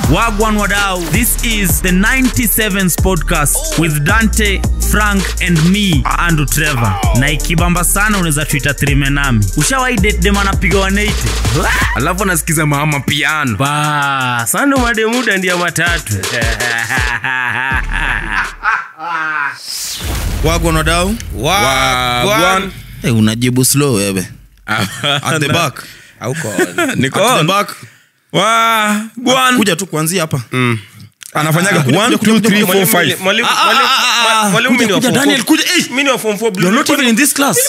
Wagwan Wadau. This is the 97s podcast with Dante, Frank and me, Andrew Trevor. Na ikibamba sana unaweza tuita trime nami. Ushawahi date dem anapiga 180? alafu anasikiza mama piano Ba, sando mademuda ndia matatu. wagwan wadau Wagwan. hey, unajibu slow wewe at the back Niko at the on. back Wagwan. kuja tu kuanzia hapa anafanyaga kuja, 1 kuja, 2 kuja, 3 kuja, 4 5 Mwalimu- Ah, ah, mwalimu- ah, ah, mwalimu kuja, mimi ni wa kuja, form Daniel, four. kuja, eh. Mimi ni wa form four blue. you're not even in this class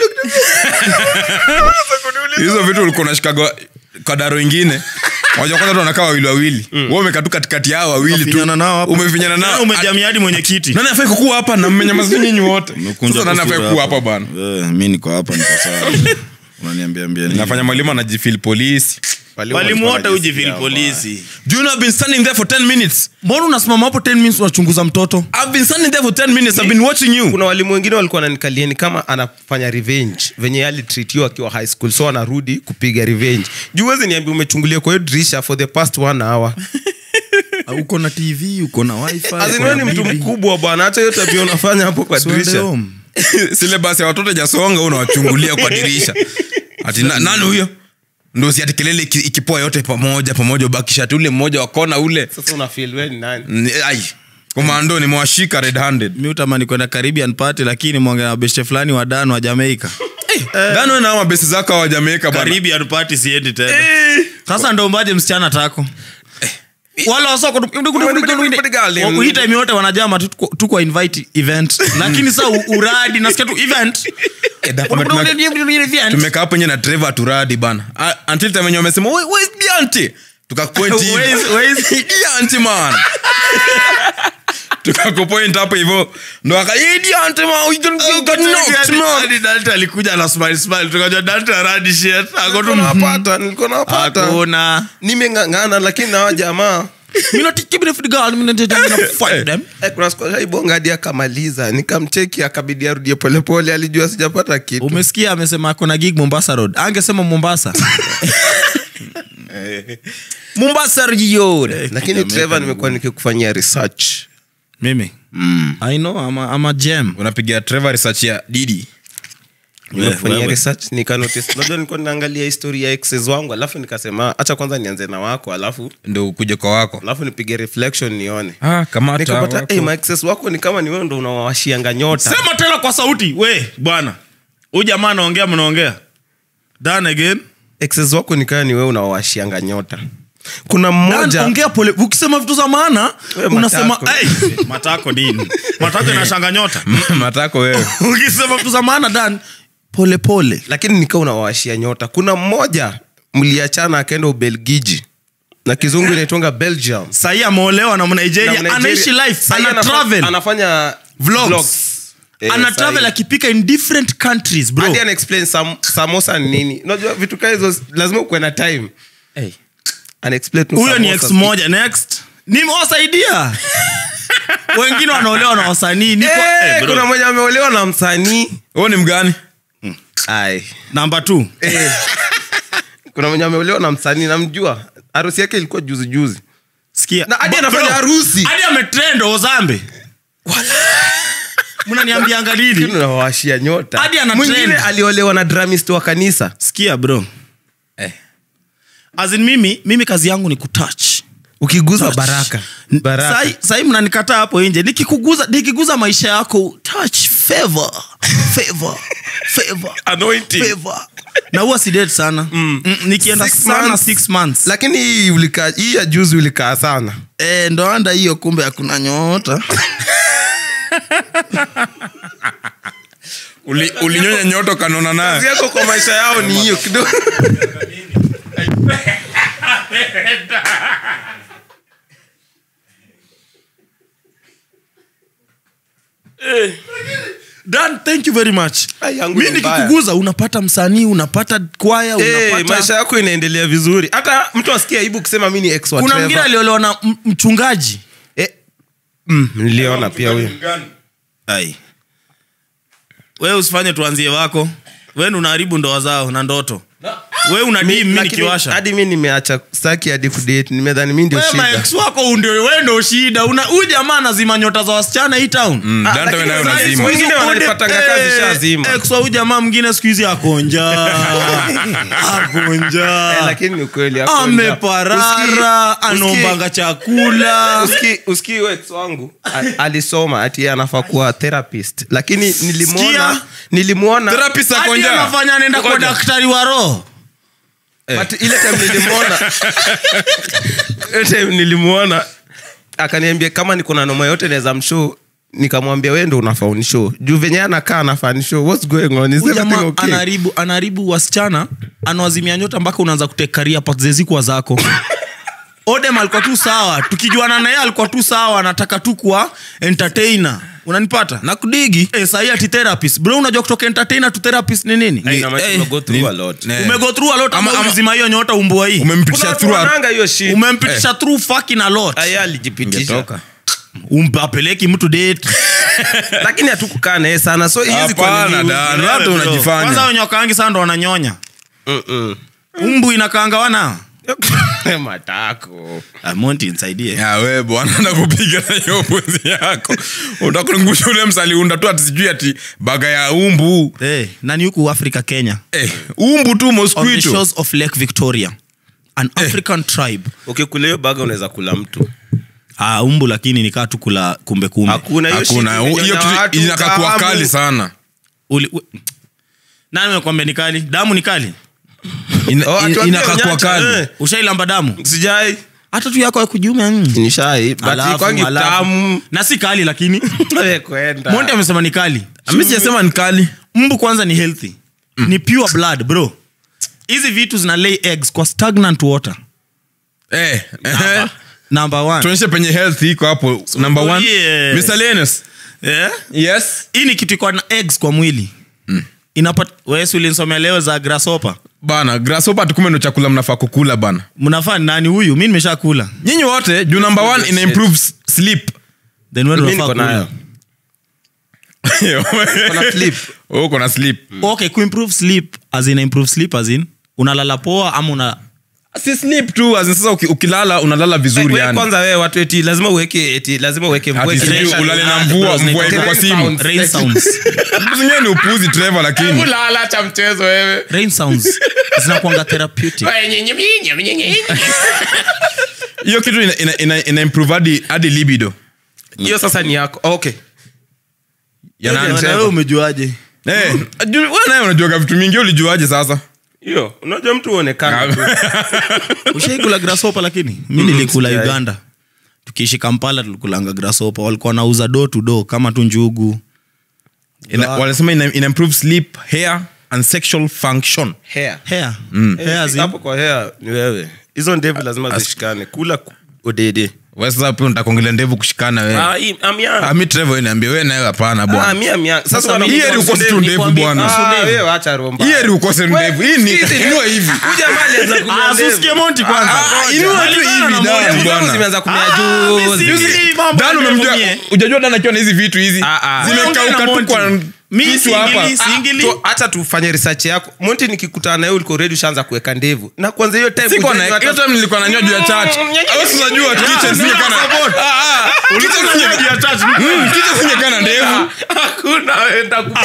hizo vitu ulikuwa unashikaga kadaro ingine waja kwanza tu wanakaa wawili wawili wewe umekaa tu katikati yao wawili tu Umefinyana nao hapa. umefinyana nao umejamia hadi mwenyekiti nani afai kukuwa hapa na mmenyamaza nyinyi wote Umekunja sasa nani tu afai sura kuwa hapa. hapa bana Eh, mi niko hapa niko sawa unaniambia ambia nini? nafanya mwalimu anajifil polisi walimu wote ujifili polisi do you know I've been standing there for 10 minutes mbona unasimama hapo 10 minutes unachunguza mtoto I've been standing there for 10 minutes I've been watching you kuna walimu wengine walikuwa nanikalia ni kama anafanya revenge venye alitritiwa akiwa high school so anarudi kupiga revenge juu wezi niambia umechungulia kwa hiyo dirisha for the past one hour Ah, uko na tv uko na wifi uko aziniwe na ni mtu bibi. mkubwa bwana hata hiyo tabia unafanya hapo kwa So ende dirisha home. syllabus ya watoto jasonga unawachungulia kwa dirisha ati na, nani huyo ndo si ati kelele iki- ikipoa yote pamoja pamoja ubakisha ati ule mmoja wa kona ule sasa unafeel we ni nani Ni- ai komando nimewashika red handed mi utamani kwenda caribbean party lakini mwongea na beshe fulani wa dan wa jamaica dano na mabesi zako wa Jamaica bana caribbean party siendi tena sasa ndo mbaje msichana tako wala wasoko hii time yote wanajama tu tuko- tu kwa invite event lakini sa u- uradi nasikia tu event da- tume- tumekaa hapo nje na Trevor turadi bana Ah, until time wenye wamesema "Where- where is Bianti tukakupoint hivi. Where is- where is- Bianti man tukakupoint hapo hivyo ndo aka "Hey, Bianti man you can- you got knocked, man." Hadi Dante alikuja na smile smile tukajua Dante aradi shit ako tu napata nilikuwa napata hakuna nimeng'ang'ana lakini nawa jamaa mimi not keep it for the girl mimi not fight them Eh, kuna siku shaibonga hadi akamaliza nikamcheki akabidi arudie polepole alijua sijapata kitu umesikia amesema ako na gig mombasa road angesema mombasa mombasa road lakini trevor nimekuwa nikikufanyia research mimi i know i'm a, I'm a gem unapiga Trevor research ya Didi nimekufanyia wewe. research nikanotice unajua nilikuwa ninaangalia historia ya exes wangu alafu nikasema acha kwanza nianze na wako alafu ndo ukuje kwa wako alafu nipige reflection nione ah, kamata nikapata wako. hey, my exes wako ni kama ni wewe ndo unawawashianga nyota sema tena kwa sauti we bwana huyu jamaa anaongea mnaongea done again exes wako ni kama ni wewe unawawashianga nyota kuna Dan, mmoja ongea pole ukisema vitu za maana We, unasema matako. "Hey, matako nini matako inashanga nyota matako wewe ukisema vitu za maana dan pole pole lakini nikaa unawawashia nyota kuna mmoja mliachana akaenda ubelgiji na kizungu inaitwanga belgium sahii ameolewa na mnigeria Na Nigeria- anaishi life Sahi ana anafa- travel anafanya Vlogs. vlogs. Eh, ana sahi. travel akipika in different countries bro Hadi ana explain sam, samosa ni nini unajua vitu kaa hizo lazima ukuwe na time ana explain tu huyo ni samosa. ex moja next nimewasaidia wengine wanaolewa na wasanii niko Eh, eh, bro. kuna mwenye ameolewa na msanii huo ni mgani Ai. number two Eh. kuna mwenye ameolewa na msanii namjua harusi yake ilikuwa juzi juzi sikia Na hadi Bro, anafanya bro, harusi. hadi ametrend ozambe mnaniambianga lini nawawashia nyota Hadi ana mwingine trend. aliolewa na dramist wa kanisa sikia bro Eh. As in mimi mimi kazi yangu ni kutouch ukiguza baraka baraka Sai- sai mnanikataa hapo nje nikikuguza nikiguza maisha yako touch favor favor favor Anointing. favor na huwa sidate sana mm. nikienda Six sana months. six months lakini hii ulikaa hii ya juzi ulikaa sana e, ndo anda hiyo kumbe hakuna nyota Uli- ulinyonya nyoto kanona kazi naye yako kwa maisha yao ni hiyo kidogo Dan, thank you very much Ai, yangu mi ni mbaya. nikikuguza unapata msanii unapata kwaya Eh, unapata maisha yako inaendelea vizuri hata mtu asikia aibu kusema mi ni ex wa kuna Trevor. mwingine aliolewa na m- mchungaji Eh, mm, niliona pia huyo ai wewe usifanye tuanzie wako wen unaharibu ndoa zao na ndoto we una dim mi Lakini nikiwasha hadi mi nimeacha staki hadi kudate nimedhani mi ndio Wewe shida maex wako ndio we ndo shida Una- huyu jamaa anazima nyota za wasichana hii town Mm, Ah, Dante lakini wewe nayo sasa unazima. hizi- Wengine wananipatanga kazi shazima. ex wa huyu jamaa mwingine siku hizi akonja akonja Eh, lakini ni ukweli hapo ndio. ameparara Uski- anombanga chakula uski uski ex wangu a- alisoma ati yeye anafaa kuwa therapist lakini nilimwona Sikia. nilimwona Therapist hadi akonja. anafanya anaenda kwa Ngoja. daktari wa roho but ile time nilimwona ile time nilimwona akaniambia kama niko na noma yote naweza mshow nikamwambia wewe ndo unafaa unishow juu venye anakaa anafaa nishow what's going on is Huyu everything jamaa okay anaharibu anaharibu wasichana anawazimia nyota mpaka unaanza kutekaria zezikwa zako odem alikuwa tu sawa tukijuana naye alikuwa tu sawa anataka tu kuwa entertainer unanipata na kudigi Eh, sahi ati therapist bro unajua kutoka entertainer to therapist ni nini Ina maana Eh, tumego through ni- a lot. ne- umego through a lot Ama- ama ama- ulizima hiyo nyota umbua hii Kuna umempitisha watu through a- wananga hiyo shit umempitisha through fucking a lot Aya alijipitisha Ungetoka. umpapeleki mtu date lakini hatukukaa naye sana so hizi kwa Hapana, nini Dan, Wewe, watu bro. unajifanya. kwanza wenye wakaangi sana ndo wananyonya Mm-mm. umbu inakaanga wana matako Ah, monti nisaidie Ya, we bwana nakupiga na hiyo pwezi yako utakulungusha ule msaliunda tu ati sijui ati baga ya umbu hey, nani huku africa kenya eh, umbu tu on the mosquito shores of lake victoria an african tribe ukikula hiyo baga unaweza kula mtu ah, umbu lakini nikaa tu kula kumbe kumbe hakuna hiyo shit hakuna hiyo imenyonya kitu watu, inakaa kuwa kahamu. kali sana Uli- u- nani mekwambia ni kali damu ni kali Ina- Oh, ina- atuambie inakaa kuwa unyacha, kali eh. ushailamba damu sijai hata tu yako ya kujiume mm. nishai but Alafu, ikwangi alafu. tamu na si kali lakini Wewe kwenda monti amesema ni kali ami sijasema ni kali mbu kwanza ni healthy ni pure blood bro hizi vitu zina lay eggs kwa stagnant water eh, eh, number one tuonyeshe penye health iko hapo number one yeah. miscellaneous yeah? yes hii ni kitu iko na eggs kwa mwili mm. inapat wesi ulinsomea leo za grasopa bana grasshopper tukume ndo chakula mnafaa kukula bana mnafaa ni nani huyu mi nimesha kula nyinyi wote juu number one ina improve s- sleep then wewe Mimi unafaa niko nayo. kula Kuna sleep. Oh, uko na sleep okay kuimprove sleep as in improve sleep as in unalala poa ama una si sleep tu as in sasa uki- ukilala unalala vizuri Wewe yani kwanza wewe watu eti lazima uweke eti lazima uweke mvua Ati sijui ikinyesha. ulale na Ah, mvua bro, mvua iko kwa rain simu sounds. rain sounds zingine ni upuzi trevor lakini Ulala cha mchezo wewe rain sounds zinakuanga therapeutic hiyo kitu ina, ina, ina, ina improve hadi, hadi libido hiyo sasa ni yako okay ya nani Na wewe Trevor? umejuaje Eh, ju- wewe naye unajuaga vitu mingi ulijuaje sasa hiyo unajua mtu uonekana tu. ushaikula grasopa lakini mi nilikula sijai. uganda tukiishi kampala tulikulanga grasopa walikuwa wanauza do to do kama tu njugu ina, wanasema ina, ina improve sleep hair and sexual function hair hair Eh, hair zi- hapo kwa hair ni wewe hizo ndevu lazima zishikane kula ku- udede Wewe sasa pia unatakuongelea ndevu kushikana wewe Ah, hii- I'm young. Ah, mi trevor niambia wewe nawe hapana Ah, bwana mi am young. Sasa Sasa wana- mi- hii heri ukose tu ndevu nikwambie- bwana Ah, wewe acha romba. hii heri ukose ndevu hii ni inua hivi Huyu jamaa alianza kunyoa Ah, ndevu. susikie monti kwanza Ah, inua tu Malingana hivi na Dan, monti. Ndevu zangu bwana. zimeanza kumea Ah, juzi. mi si- Juzi- mambo Dan ya umemjua ndevu mie. ujajua Dan akiwa na hizi vitu hizi Ah, ah. zimekauka Unaongea na tu Monty. kwa Mi kichwa hapa singili, singili. Tu- acha tufanye research yako monti nikikutana naye ulikuwa ready ushaanza kuweka ndevu na kwanza hiyo time Sikuwa hujajua na- hata- hiyo time nilikuwa nanyoa juu ya church. Au si unajua kitchen singekaa na- Ah, ah, kitchen singe- Mm, kitchen singekaa na ndevu hakuna wenda ku-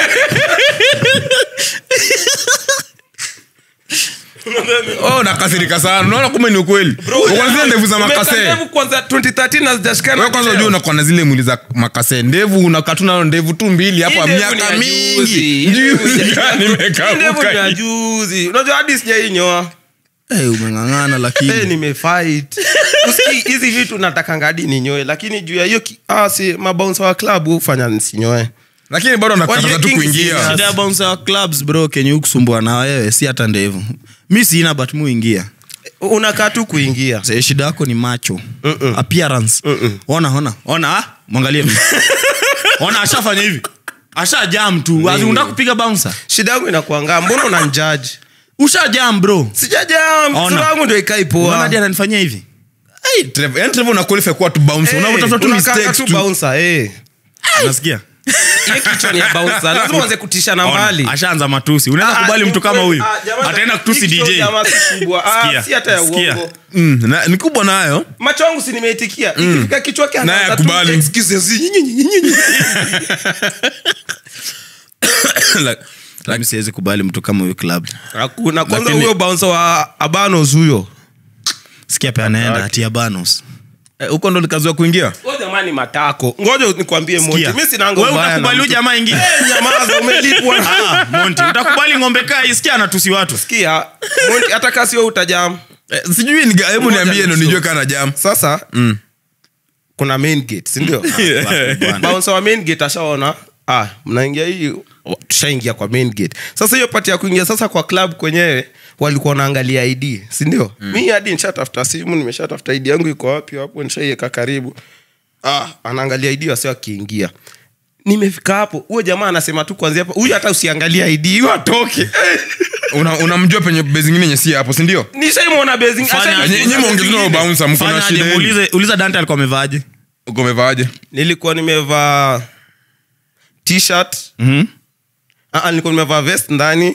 oh nakasirika sana unaona kumbe ni ukweli Uko na zile ndevu za Umeweka makase ndevu kwanza 2013 na zijashikana wewe kwanza leo. ujua unakuwa na zile mwili za makase ndevu unakaa nayo ndevu tu mbili hapo Hii ndevu ni miaka ya mingi juzi. Hii ndevu ni ya- Juzi gani Hii ndevu ni ya imekauka juzi unajua hadi sijainyoa Eh, umeng'ang'ana hey, lakini nimefight Usikii, hizi vitu natakanga hadi ninyoe lakini juu ya hiyo ki- ah, si mabounsa wa club hufanya nisinyoe lakini bado nakataza tu Wajue kuingia Kings shida ya bouncer wa clubs bro kenye ukusumbua na wewe si hata ndevu mi sina but muingia unakaa tu kuingia Sasa shida yako ni macho Mm-mm. appearance Mm-mm. ona ona ona ah, mwangalie mimi. ona ashafanya hivi asha jam tu Ati unataka kupiga bouncer shida yangu inakuanga mbona unanjaji usha jam bro sijajam Ona. sura yangu ndio ikai Unaona poa hadi ananifanyia hivi Hey, Trevor, yani Trevor una qualify kuwa tu bounce Eh, unavyotafuta tu unakanga mistakes tu tu bouncer, eh. unasikia ye kichwa ni ya bouncer lazima uanze kutisha na mbali ashaanza matusi unaweza Ah, kubali ni mtu kama ukweli. huyu Ah, jamani, ataenda kutusi hii kichwa dj jamaa si kubwa. Ah, Sikia, si hata ya sikia. uongo mm, na, ni kubwa nayo macho yangu si nimeitikia ikifika kichwa yake Naye anaanza tu akubali. excuses. Nyi, nyi, nyi, nyi, nyi. like, Mimi siwezi kubali mtu kama huyu club hakuna kwanza Lakini- huyo bouncer wa abanos huyo sikia pe anaenda hatia banos eh, huko ndo likaziwa kuingia huyo jamani matako ngoja nikwambie Monty, Sikia. mimi sinanga Wewe ubaya na utakubali huyu mtu. jamaa ingine Eh, nyamaza umelipwa Ah, Monty, utakubali ng'ombe kaa isikia anatusi watu sikia Monty, hata kasi wewe utajam eh, sijui ni- hebu Moja niambie ndo nusu. nijue kana jam sasa kuna main gate sindio bouncer wa main gate ashaona ah, mnaingia hii tushaingia kwa main gate sasa hiyo pati ya kuingia sasa kwa club kwenyewe walikuwa wanaangalia id sindio mm. mi hadi nishatafuta simu nimeshatafuta id yangu iko wapi hapo nishaiweka karibu ah, anaangalia id wasi akiingia nimefika hapo huyo jamaa anasema tu kwanzia hapo huyu hata usiangalia id huyo atoke Una- unamjua penye bezi ingine yenye si hapo sindio nishaimwona basing Fanya acha- Nye- nye muongezewa bouncer, mko na Fanya shida aje, yenu. muulize- uliza dante alikuwa amevaaje uko umevaaje nilikuwa nimevaa t-shirt Mhm. Ah, ah, nilikuwa nimevaa vest ndani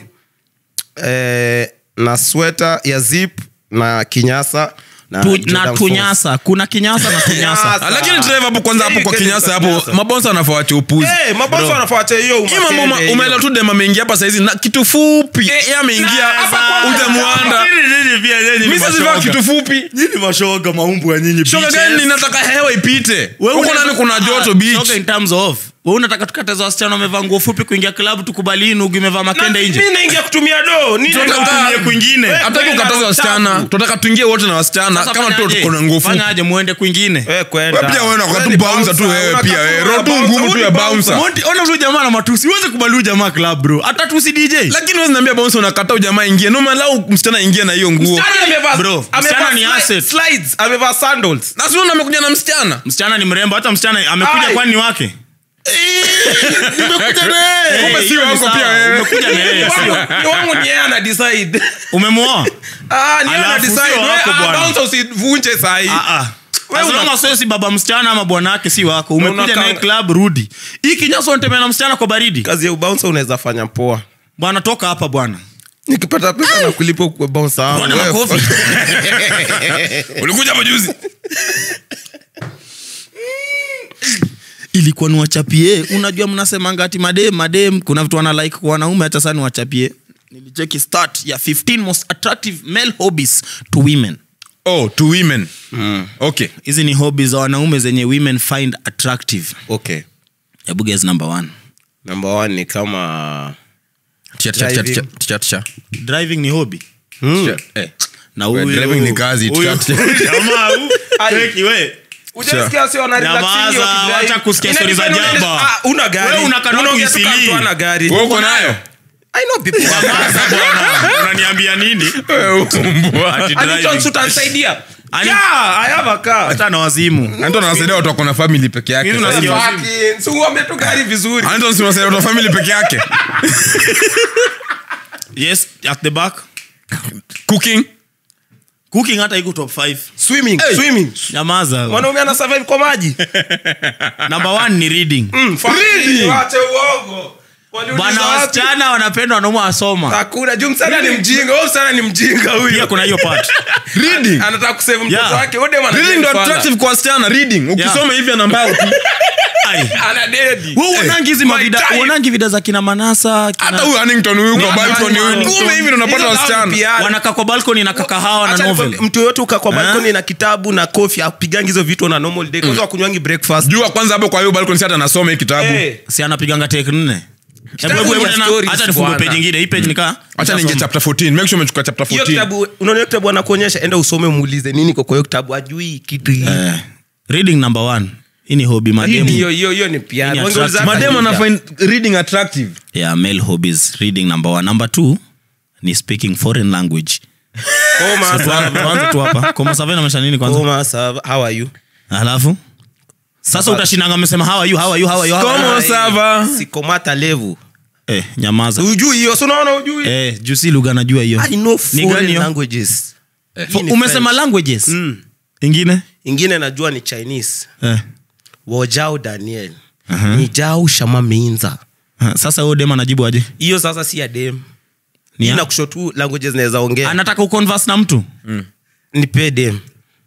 eh, na sweta ya zip na kinyasa na, Tu- Jordan na Force. tunyasa kuna kinyasa na tunyasa Kinyasa. Ah, lakini Trevor hapo kwanza hapo kwa Hii kinyasa kesi hapo kinyasa. mabonsa anafaa wache upuzi Eh, mabosi wanafuata hiyo Hii mambo umakende ma- hiyo. umeelewa tu dem ameingia hapa saizi na kitu fupi ye ameingia ujamuanda mi sazivaa kitu fupi nyini mashoga maumbu ya nyinyi shoga gani ninataka hewa ipite huko nani kuna joto beach in terms of wewe unataka tukataza wasichana wamevaa nguo fupi kuingia klabu tukubali nugu imevaa Na makende nje mi naingia kutumia do Ni- Tunataka- Tutumie kwingine. Eh, hataki ukataza wasichana tunataka tuingie wote na wasichana Sasa kama tu fanyaje? tuko na nguo fupi fanyaje muende kwingine Eh, kwenda. Wewe pia wewe unakuwa tu Wewe ni bouncer tu bouncer, wewe unakaa pia wewe. tu Roho tu bouncer, ngumu tu wewe ya ni bouncer. Monty, ona huyu jamaa na matusi uweze kubali huyu jamaa club bro atatusi dj lakini wewe niambia bouncer unakata ujamaa ingie no malau msichana ingie na hiyo nguo Msichana amevaa- Bro, amevaa msichana ni sli- asset. slides, amevaa sandals na siona amekuja na msichana msichana ni mrembo hata msichana amekuja Ai. kwani ni wake nimekuja naye Eh, kumbe si hiyo ni wako sawa. pia wewe Umekuja na yeye, sio? ni wangu ni yeye ana decide umemwoa Ah, ni yeye ana Alafu decide. sio Wewe, wako ah, bwana. bouncer usivunje sahi Ah, ah. Wewe As long una- as wewe si baba msichana ama bwana wake si wako umekuja unakanga- naye club rudi hii kinyasa unatembea na msichana kwa baridi kazi ya ubouncer unaweza fanya poa bwana toka hapa bwana nikipata pesa na kulipa kwa bouncer wangu. Bwana Wewe, makofi. ulikuja hapa juzi ilikuwa ni wachapie unajua mnasemanga ati madem madem kuna vitu wana like kwa wanaume hata sana wachapie nilicheki start ya 15 most attractive male hobbies to women oh to women okay hizi ni hobbies za wanaume zenye women find attractive okay hebu guess number one number one ni kama Tisha, tisha, tisha, tisha, tisha, tisha. driving ni hobby Tisha, eh. na We, huyu- driving ni kazi, huyu- tisha, jamaa huyu, Ai. cheki we. Ujasikia si wana relaxing Nyamaza, wakidrive. wacha kusikia stories za Inadepend jaba. unaenda- ah, una gari. Wewe unakaa Unaongea tu kuisilii. kama mtu hana gari. Wewe uko nayo I know people. Nyamaza bwana unaniambia nini Ati Ani driving. Johnson utanisaidia. Ani- Yeah, I have a car. hata na wazimu anton anasaidia watu wako na family peke yake Mimi Sasa hivi- nasikia- Fucking, si uambie tu gari vizuri anton si unasaidia watu wa family peke yake yes at the back cooking cooking hata iko top 5 swimming Hey. swimming nyamaza mwanaume ana survive kwa maji number one ni reading Mm, fucking, wache uongo Waliuliza bana wapi? wasichana wanapenda wanaume wasoma hakuna juu msana ni mjinga huyo msana ni mjinga pia huyo kuna hiyo part reading anataka kusave mtoto Yeah. wake Huyo dem ana reading dedi ndo sana. attractive kwa wasichana reading ukisoma hivi ana mbao tu Ai. ana dedi Wewe uonangi hizi My mavida type. uonangi vida za kina manasa kina- hata huyu Huntington huyu kwa Ni- balcony huyu Huntington. kume hivi ndo unapata Hizo wasichana nao ni PR. wanakaa kwa balcony na kakahawa na Acha novel nikwambie, mtu yoyote uka kwa Eh? balkoni na kitabu na kofi apigangi hizo vitu na normal day kwanza wakunywangi breakfast jua kwanza hapo kwa hiyo balcony si hata anasoma hii kitabu Eh, si anapiganga tek nne Kitabu Hebu- hebu ni tena, stories, acha nifungue bwana. page ingine hii page nikaa acha ninge chapter 14 make sure umechukua chapter hiyo 14 kitabu unaona hiyo kitabu anakuonyesha enda usome muulize nini kwa kwa hiyo kitabu ajui kitu hii Eh, reading number one hii ni hobby Hii ni mademu hiyo hiyo hiyo ni PR. Hii ni Wangeuliza attractive. hata madem hii. ana find reading attractive yeah male hobbies reading number one number two ni speaking foreign language Koma, Tuanze- sava. tuanze tu hapa koma sava inamaanisha nini kwanza Koma, sava. How are you? alafu sasa utashindanga amesema how are you how are you how are you how are you? Como sava? sikomata levu eh nyamaza ujui hiyo si unaona ujui eh juu si lugha najua hiyo I know Ni foreign gani hiyo? languages. Fo- Hii ni umesema French. languages Mm. ingine ingine najua ni chinese eh wojao daniel ni jau shama minza Ha, sasa huyo dem anajibu aje hiyo sasa si ya dem Ni ya- na kusho tu languages naweza ongea anataka uconverse na mtu nipe dem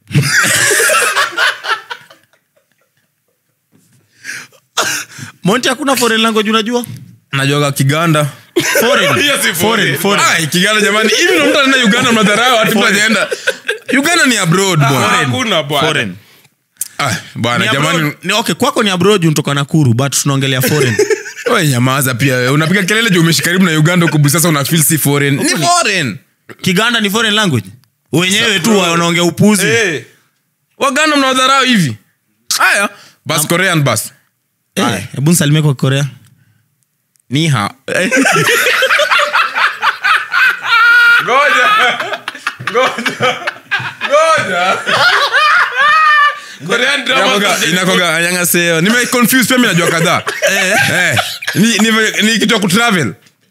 monti hakuna foreign language unajua najuaga kiganda foreign Hiyo si foreign foreign Ai, kiganda jamani hivi ndo mtu anaenda uganda mnadharau hati mtu ajaenda uganda ni abroad bwana hakuna bwana foreign Ah, Ni bwana abroad- jamani ni okay kwako ni abroad unatoka nakuru but tunaongelea foreign we nyamaza pia wewe. unapiga kelele juu umeishi karibu na uganda huko sasa una feel si foreign ni foreign kiganda ni foreign language wenyewe tu wanaongea upuzi Eh, waganda mnawadharau hivi haya bas korean bas Eh, hebu nisalimie kwa korea ni ha Korean drama Inakoga- inakoga anyangaseo nimeconfuse pia mi najua kadhaa Eh, ni- ni- ni kitu ya kutravel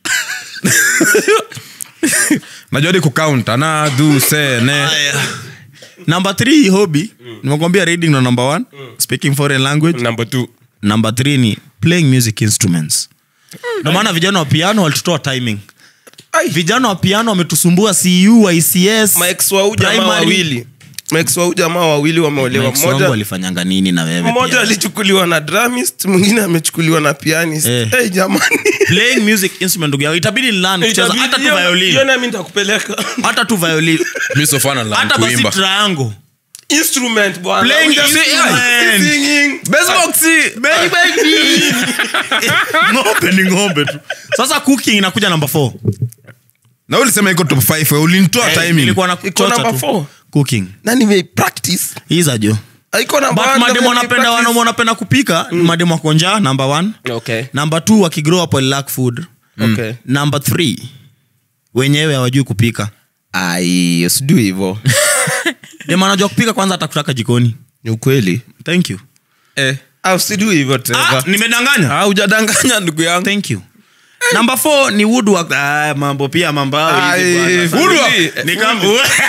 najua di kucount ana du se ne number three hobby nimekwambia reading no number one speaking foreign language number two number three ni playing music instruments ndo maana vijana wa piano walitutoa timing Ai. vijana wa piano wametusumbua cu ics max wau jamaa Primary. wawili max wau jamaa wawili wameolewa Mike Songo mmoja walifanyanga nini na wewe mmoja pia? alichukuliwa na dramist mwingine amechukuliwa na pianist Eh. hey, jamani playing music instrument ndugu yangu itabidi learn kucheza Itabidi- hata tu hiyo- hiyo violin nami nitakupeleka hata tu violin mi sofana la hata basi kuimba triangle instrument bwana Playing Uja- instrument. Singing. Baby, baby. ng'ombe ni ng'ombe tu sasa cooking inakuja namba 4 na ulisema iko top 5 we ulinitoa timing ilikuwa na Iko kuchocha number tu four. cooking na nimepractice hiza jo iko na but band, mademu na wanapenda nimepractice. wanaume wanapenda kupika ni mademu wako njaa number one Okay. number two wakigrow up will lack food Okay. number three wenyewe hawajui kupika ai usidui hivo dem anajua kupika kwanza hata kutaka jikoni ni ukweli thank you eh. Ah, usidui hivo ah, Trevor. nimedanganya ah, ujadanganya ndugu yangu thank you number four ni woodwork ah, mambo pia mambo yao hivi Ai, bwana. woodwork. Ni kama-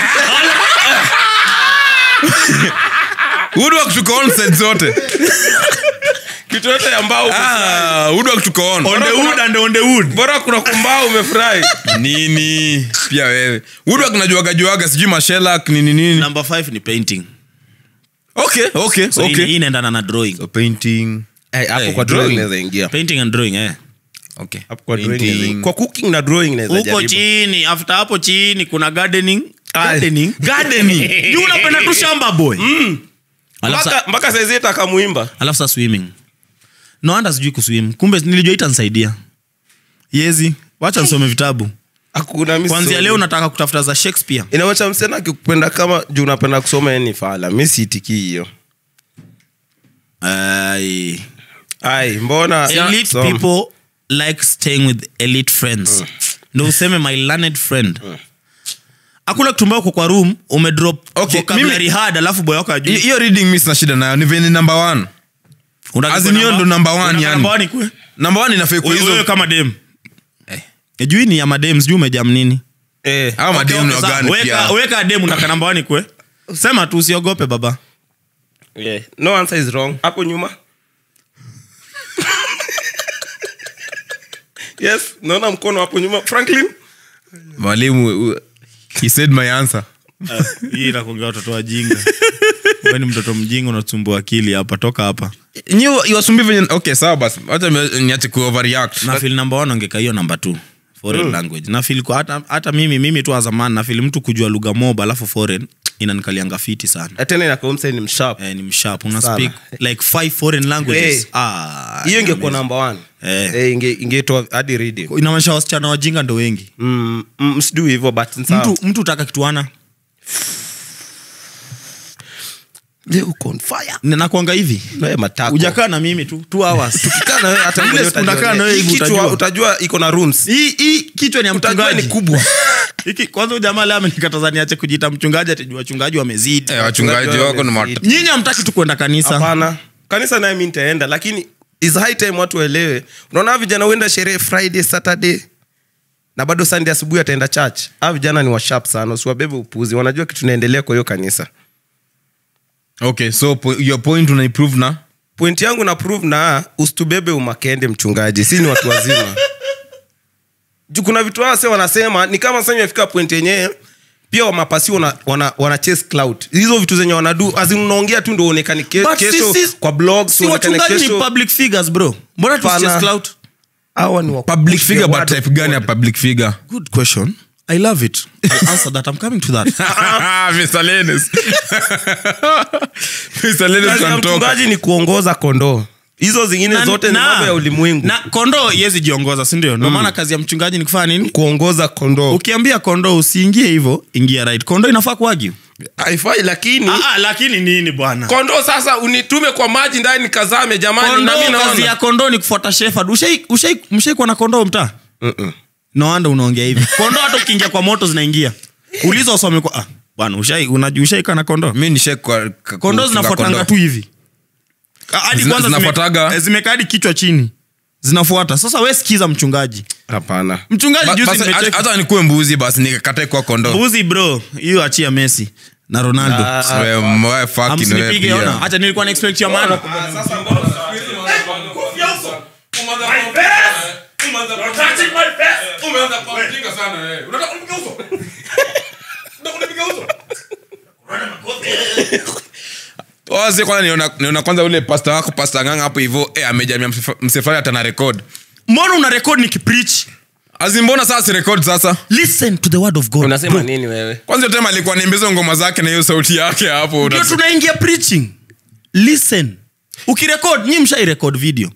woodwork tuko on set zote kitu yote ambao ah, woodwork tuko on on the wood and on the wood bora kuna kumbao umefurahi nini pia wewe woodwork najuaga juaga sijui mashelak nini nini number five ni painting okay okay so hii- okay hii inaendana na drawing so painting Eh, hapo Eh, kwa drawing drawing. naweza ingia painting and drawing eh okay Hapo kwa drawing Painting. naweza- kwa cooking na drawing naweza huko jaribu chini after hapo chini kuna gardening Ai. gardening gardening juu unapenda tu shamba boy Alafu sa- mpaka mpaka saizi takamuimba alafu sa swimming no anda sijui kuswim kumbe nilijua itanisaidia yezi wacha nisome vitabu hakuna mi kwanzia sisomi. leo nataka kutafuta za shakespeare inawacha msena akikupenda kama juu unapenda kusoma yani fala mi siitikii hiyo Ai. ai mbona elite Soma. people like staying with elite friends ndo useme my learned friend akula kutumbao kwa kwa room umedrop Okay, vocabulary mimi- hard alafu boy wako Hi- ajui hiyo reading mi sina shida nayo ni veni number one Unataka As in hiyo namba- ndo number one, unataka yani. number one ikue? number one inafaa kwa Wewe- wewe hizo kama dem jui ni ya madem sijui umejam nini eh, au mademu ni Okay, sawa. wagani Weka- pia weka dem unataka namba one ikue sema tu usiogope baba yeah. no answer is wrong hapo nyuma yes naona mkono hapo nyuma franklin mwalimu uh, he said my answer hii inakuongea watoto wajinga Wewe ni mtoto mjinga unasumbua akili hapa toka hapa nyi iwasumbi venye okay sawa basi wacha mi- niache ku overreact nafil namba one angeka hiyo namba t foreign language nafil kwa hata, hata mimi mimi tu azamani nafil mtu kujua lugha mob alafu foreign inanikalianga fiti sana tena inakomsa ni mshap eh, ni mshap una Sana. speak like five foreign languages Eh. ah, hiyo ingekuwa number one Eh. Eh, inge- ingetoa hadi reading inamaanisha wasichana wajinga ndo wengi Mm, mm, msidui hivyo but ni sawa. mtu mtu utaka kituana Je, uko on fire nakwanga hivi Wewe matako. ujakaa na mimi tu two hours Ukikaa na wewe hata Ile mwenyewe siku unakaa utajionea. na wewe hivi Hii kichwa utajua. utajua iko na rooms hii hii kichwa ni ya utajua ni mchungaji kubwa Hiki- kwanza huyu jamaa leo amenikataza niache kujiita mchungaji ati juu wachungaji wamezidi Eh, wachungaji wako ni mat- Wamezidi. nyinyi hamtaki tu kwenda kanisa hapana kanisa naye mi nitaenda lakini is high time watu waelewe unaona vijana huenda sherehe friday saturday na bado sunday asubuhi ataenda church a vijana ni washap sana usiwabebe upuzi wanajua kitu naendelea kwa hiyo kanisa okay so po, your point unaiprove na point yangu na prove na usitubebe umakende mchungaji si ni watu wazima juu kuna vitu wase wanasema ni kama sasa imefika point yenyewe pia wamapasi wana, wana, wana chase cloud hizo vitu zenye wanadu azin unaongea tu ndo uonekani ke, But kesho sisi- kwa blog si wachungaji ni public figures bro mbona Pana. tusichase clout hawa ni wa public push the figure but word of type gani ya God. public figure good question i love it I'll answer that i'm coming to that Mr. Lennis. Mr. Lennis Kazi ya can talk. mchungaji ni kuongoza kondoo hizo zingine Na- zote ni na- mambo ya ulimwengu na kondoo iwezi jiongoza sindio ndo maana kazi ya mchungaji ni kufanya nini kuongoza kondoo ukiambia kondoo usiingie hivyo ingia right kondoo inafaa kuagi haifai lakini lakini nini bwana kondoo sasa unitume kwa maji ndani nikazame jamani na mimi kondoo kazi ya naona kondoo ni kufuata shepherd ushai ushai mshaikuwa na kondoo mtaa no wonder unaongea hivi kondoo hata ukiingia kwa moto zinaingia uliza usome kwa ah, bwana ushai unajua ushaika na kondoo mi nishe kwa- ka- kondoo kufuga zinafuatanga kondoo. tu hivi Ah, hadi Zina- kwanza zime- zinafuataga? eh, zimekaa hadi kichwa chini zinafuata sasa we sikiza mchungaji hapana mchungaji Ba- juzi basi, nimecheki- hata- hata nikuwe mbuzi basi nikakatae kwa kondoo mbuzi bro hiyo achia messi na ronaldo Wewe, wewe fucking wewe amsinipige pia. ona hacha nilikuwa na expect ya maana Wazi kwanza niona, niona kwanza ule pasta wako pasta nganga hapo hivyo eh, amejamia msefa- msefari hata na record mbona una record nikipreach azimbona sasa si record sasa listen to the word of god unasema bro. nini wewe kwanza tema alikuwa niimbiza ngoma zake na hiyo sauti yake hapo ndio Unas- tunaingia preaching listen ukirekod nyi mshairekod video